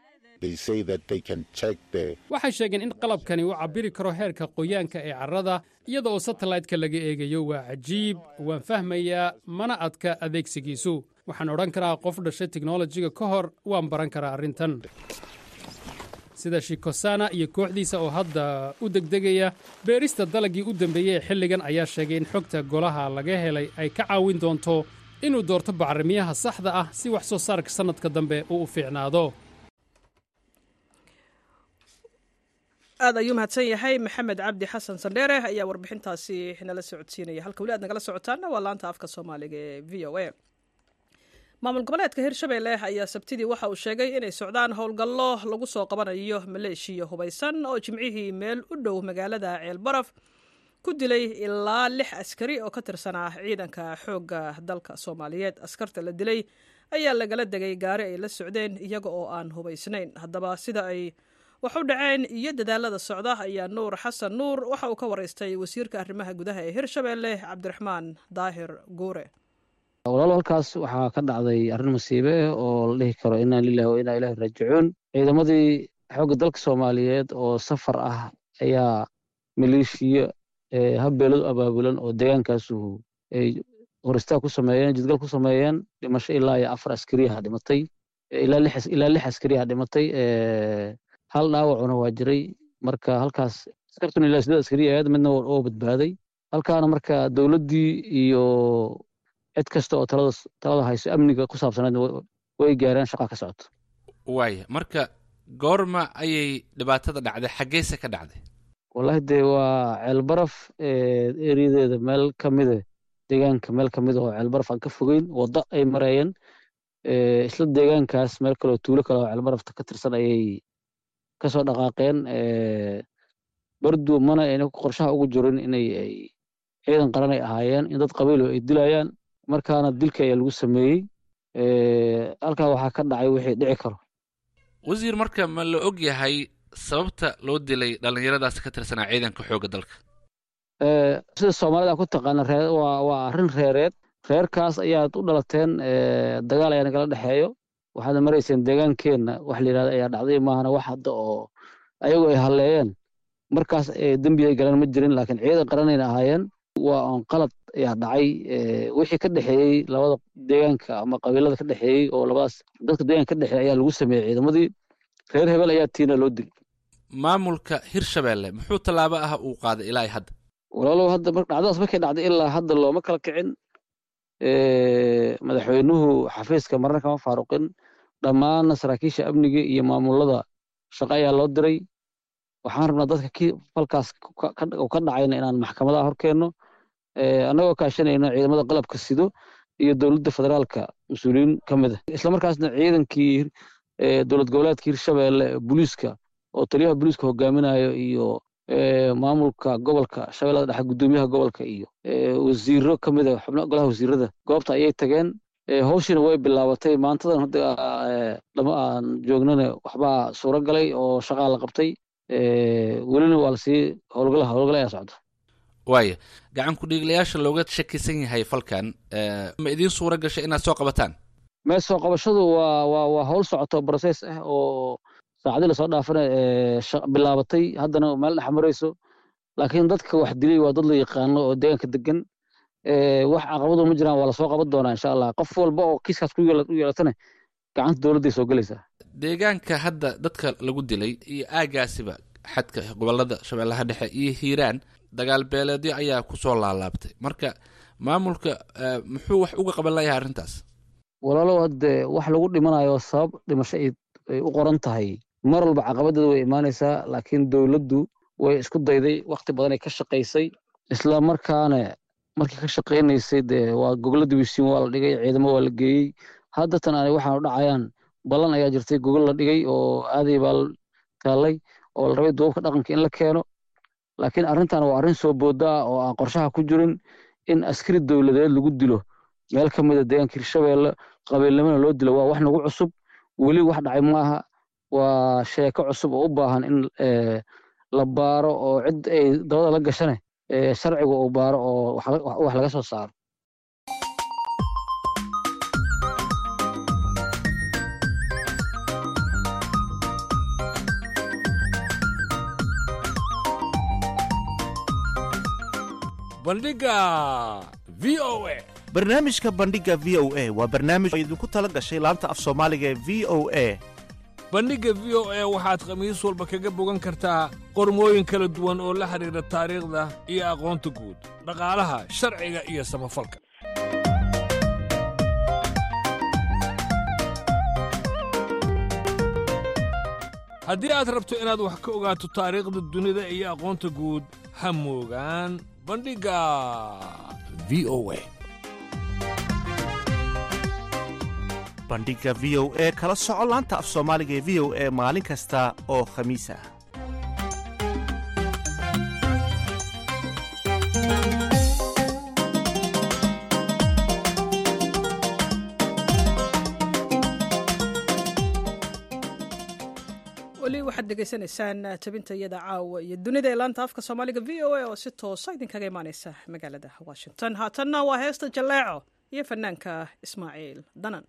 waxay sheegeen in qalabkani uu cabbiri karo heerka qoyaanka ee carrada iyada oo satellaytka laga eegayo waa cajiib waan fahmayaa mana adka adeegsigiisu waxaan odhan karaa qof dhashay tiknolojiga ka hor waan baran karaa arrintan sida shikosana iyo kooxdiisa oo hadda u degdegaya beerista dalagii u dambeeyey ee xilligan ayaa sheegay in xogta golaha laga helay ay ka caawin doonto inuu doorto bacrimiyaha saxda ah si wax soo saarka sannadka dambe uu u fiicnaado aad ayuu mahadsan yahay maxamed cabdi xasan sandheere ayaa warbixintaasi nala socodsiinaya halka weli aad nagala socotaana waa laanta afka soomaaliga ee v o a maamul goboleedka hirshabelle ayaa sabtidii waxa uu sheegay inay socdaan howlgallo lagu soo qabanayo maleeshiya hubaysan oo jimcihii meel u dhow magaalada ceelbaraf ku dilay ilaa lix askari oo ka tirsanaa ciidanka xoogga dalka soomaaliyeed askarta la dilay ayaa lagala degay gaari ay la socdeen iyaga oo aan hubaysnayn haddaba sida ay wax u dhaceen iyo dadaalada socda ayaa nuur xasan nuur waxa uu ka waraystay wasiirka arrimaha gudaha ee hirshabelle cabdiraxmaan daahir guure walaalo halkaas waxaa ka dhacday arrin masiibe ah oo la dhihi karo inaan lilahi wa inaa ilahi raajicuun ciidamadii xoogga dalka soomaaliyeed oo safar ah ayaa maleeshiya habbeeladu abaabulan oo deegaankaasu ay horistaa ku sameeyeen jidgal ku sameeyeen dhimasho ilaa iyo afar askariyaha dhimatay ilaa lix askariyaha dhimatay hal dhaawacuna waa jiray marka halkaas askartuna ilaa sideed askari ahayd midna oo badbaaday halkaana marka dowladdii iyo cid kasta oo talada talada hayso amniga ku saabsaneed way gaareen shaqa ka socoto waaya marka goorma ayay dhibaatada dhacday xaggeyse ka dhacday wallahi dee waa ceelbaraf eriyadeeda meel ka mida deegaanka meel ka mida oo ceelbaraf aan ka fogeyn waddo ay mareeyeen isla deegaankaas meel kaleoo tuulo kale oo ceelbarafta ka tirsan ayay kasoo dhaqaaqeen bardu mana ayna qorshaha ugu jirin inay ay ciidan qaran ay ahaayeen in dad qabiilo ay dilayaan markaana dilka ayaa lagu sameeyey halkaa waxaa ka dhacay wixii dhici karo wasiir marka ma la og yahay sababta loo dilay dhallinyaradaas ka tirsanaa ciidanka xoogga dalka sida soomaalida ku taqaana ree waa waa arrin reereed reerkaas ayaad u dhalateen dagaal ayaa nagala dhexeeyo waxaad marayseen deegaankeenna wax la yidhahda ayaa dhacday maahana wax hadda oo ayagu ay halleeyeen markaas dembi ay galeen ma jirin laakiin ciidan qaranayna ahaayeen waa on qalad ayaa dhacay wixii ka dhexeeyey labada deegaanka ama qabiilada ka dhexeeyey oo labadaas dadka deegaanka ka dhexeeyey ayaa lagu sameeyey ciidamadii reer hebel ayaa tiina loo dilay maamulka hirshabeelle muxuu tallaabo ah uu qaaday ilaa hadda walaalow hadda dhacdadaas markay dhacday ilaa hadda looma kala kicin madaxweynuhu xafiiska marna kama faaruqin dhammaanna saraakiisha amniga iyo maamulada shaqo ayaa loo diray waxaan rabnaa dadka ki falkaas ka dhacayna inaan maxkamadaha horkeenno annagoo kaashanayno ciidamada qalabka sido iyo dowladda federaalka mas-uuliyiin ka mid ah islamarkaasna ciidankii dowlad goboleedka hirshabeelle booliiska oo taliyaha booliiska hogaaminayo iyo maamulka gobolka shabeellada dhexe guddoomiyaha gobolka iyo wasiiro ka mid a xubno golaha wasiirada goobta ayay tageen hawshiina way bilaabatay maantadan hadda lama aan joognana waxbaa suuro galay oo shaqaa la qabtay welina waa lasii howlgala howlgala ayaa socda waaya gacan ku-dhiiglayaasha looga shakisan yahay falkan ma idiin suura gashay inaad soo qabataan mee soo qabashadu waa waa waa howl socoto process ah oo saacadii lasoo dhaafana bilaabatay haddana meel dhex marayso laakiin dadka wax dilay waa dad la yaqaano oo deegaanka degan wax caqabadu ma jiraan waa lasoo qaban doonaa insha allah qof walba oo kiiskaas ku yeelatana gacanta dowladday soo gelaysaa deegaanka hadda dadka lagu dilay iyo aagaasiba xadka gobolada shabeellaha dhexe iyo hiiraan dagaal beeleedyo ayaa kusoo laalaabtay marka maamulka muxuu wax uga qaban layahay arrintaas walaalow hadde wax lagu dhimanayo sabab dhimasho ay u qoran tahay mar walba caqabadeeda way imaanaysaa laakiin dowladdu way isku dayday wakti badanay ka shaqaysay isla markaana markii ka shaqaynaysay dee waa gogla dibisiin waa la dhigay ciidamo waa la geeyey haddatan aanay waxaanu dhacayaan ballan ayaa jirtay gogol la dhigay oo aaday baa taallay oo la rabay duubabka dhaqanka in la keeno laakiin arrintan waa arrin soo booda ah oo aan qorshaha ku jirin in askari dowladeed lagu dilo meel ka mida deegaanka hirshabeelle qabiilnimona loo dilo waa wax nagu cusub weli wax dhacay maaha waa sheeko cusub oo u baahan in la baaro oo cid ay dabada la gashane sharciga uu baaro oo wax laga soo saaro bandhiga v o a barnaamijka bandhiga v o a waa barnaamij oo idinku tala gashay laanta af soomaaliga ee v o a bandhigga v o a waxaad khamiis walba kaga bogan kartaa qormooyin kala duwan oo la xidhiidha taariikhda iyo aqoonta guud dhaqaalaha sharciga iyo samafalka haddii aad rabto inaad wax ka ogaato taariikhda dunida iyo aqoonta guud ha moogaan bandhigga v o a bandhiga v o e kala soco laanta af soomaaliga ee v o e maalin kasta oo khamiis ah weli waxaad degeysanaysaan tabinta iyada caawa iyo dunida ee laanta afka soomaaliga v o a oo si toosa idinkaga imaaneysa magaalada washington haatanna waa heesta jalleeco iyo fanaanka ismaaciil danan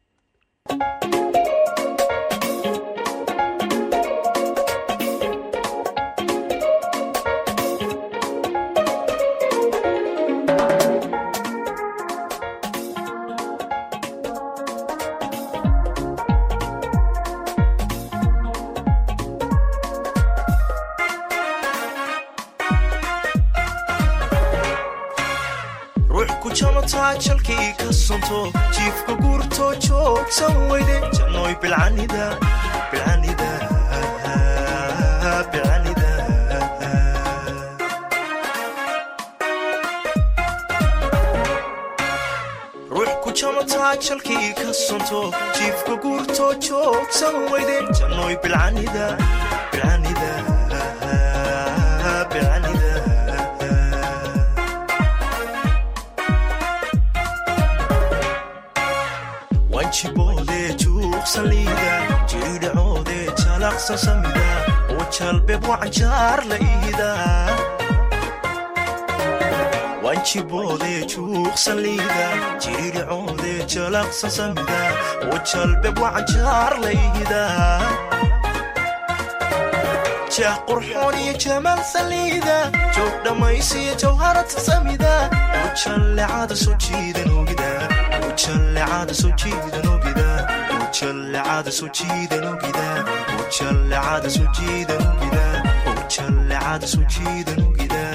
jalkii ka sonto jiifka guurtoo joogsan weyde jannoy bilcanida bilcanida bilcanida ruux ku jamataa jalkii ka sonto jiifka guurtoo joogsan weyde jannoy bilcanida bilcanida bilcanida wanjiboodee juuqsaliida jiidhacoodee jalaqsan samida oo jalbeeb wacanjaar la iida jiboodee juuqsan liida jirircoodee jalaqsan samida oo jalbeb wacanjaar layhida jah qurxoon iyo jamaal saliida joog dhammaysiyo jawharata samida ujallecada soo jiidan ogida ujallecada soo jiidan ogida ujallecada soo jiidan ogida ujallecada soo jiidan ogida ujallecada soo jiidan ogida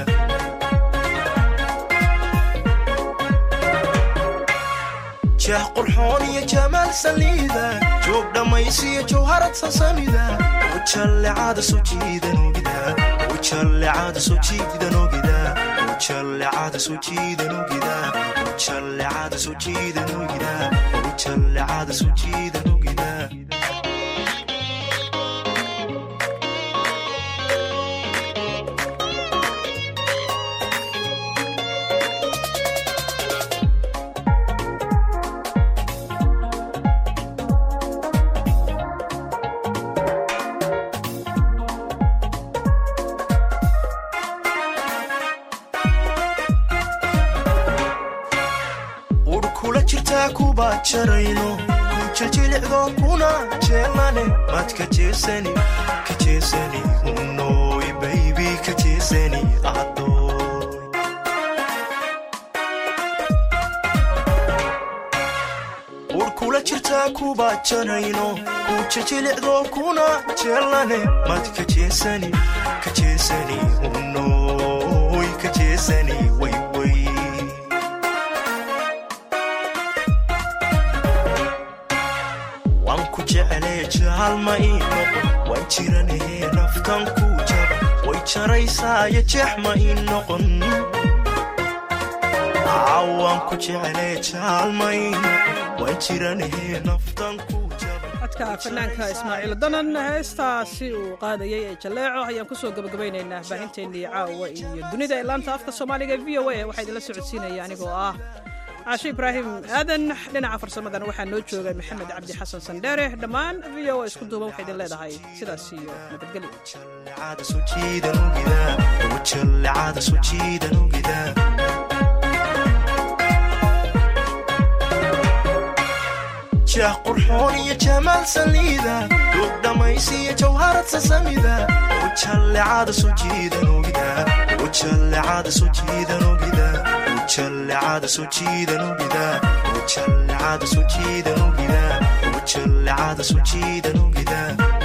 jah qurxoon iyo jamaal saliida joog dhammaysiyo jawharad sasamida ujallecada soo jiidan ogida ujallecada soo jiidan ogida ujallecada soo jiidan ogida ujallecada soo jiidan ogida ujallecada soo jiidan ogida urkula jirtaa kuba jarayno ku jiljilicdo kuna jeelane mad ka jeesani ka jeesani unoy baybi ka jeesani adoy urkula jirtaa kuba jarayno ku jiljilicdo kuna jeelane mad ka jeesani ka jeesani unoy ka jeesani wayway waan ku jeclee jaalma ii noqon waan jiranahee naftan ku jaba way jaraysaayo jeex ma ii noqon Aa, waan ku jeclee jaalma ii noqon waan jiranahee naftan ku codka fanaanka ismaaciil danan heestaasi uu qaadayay ee jalleeco ayaan kusoo gabagabaynaynaa baahinteennii caawa iyo dunida ee laanta afka soomaaliga v o a waxaa idinla socodsiinaya anigoo ah caashe ibraahim aadan dhinaca farsamadana waxaa noo joogay maxamed cabdi xasan sandheere dhammaan v o a isku duuban waxay idin leedahay sidaas iyo nabadgelyo Ujallecada soo jiidan ogida ujallecada soo jiidan ogida jah qurxoon iyo jamaal saliida duug dhammaysiyo jawharad sasamida ujallecada soo jiidan ogida ujallecada soo jiidan ogida ujallecada soo jiidan ogida ujallecada soo jiidan ogida ujallecada soo jiidan ogida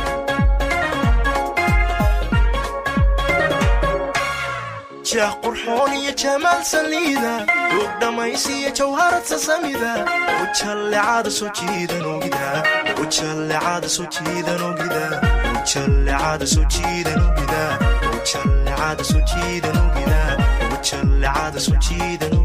jah qurxoon iyo jamaal saliida duug dhammaysiyo jawharad sasamida ujallecada soo jiidan ogida ujallecada soo jiidan ogida ujallecada soo jiidan ogida ujallecada soo jiidan ogida ujallecada soo jiidan ogida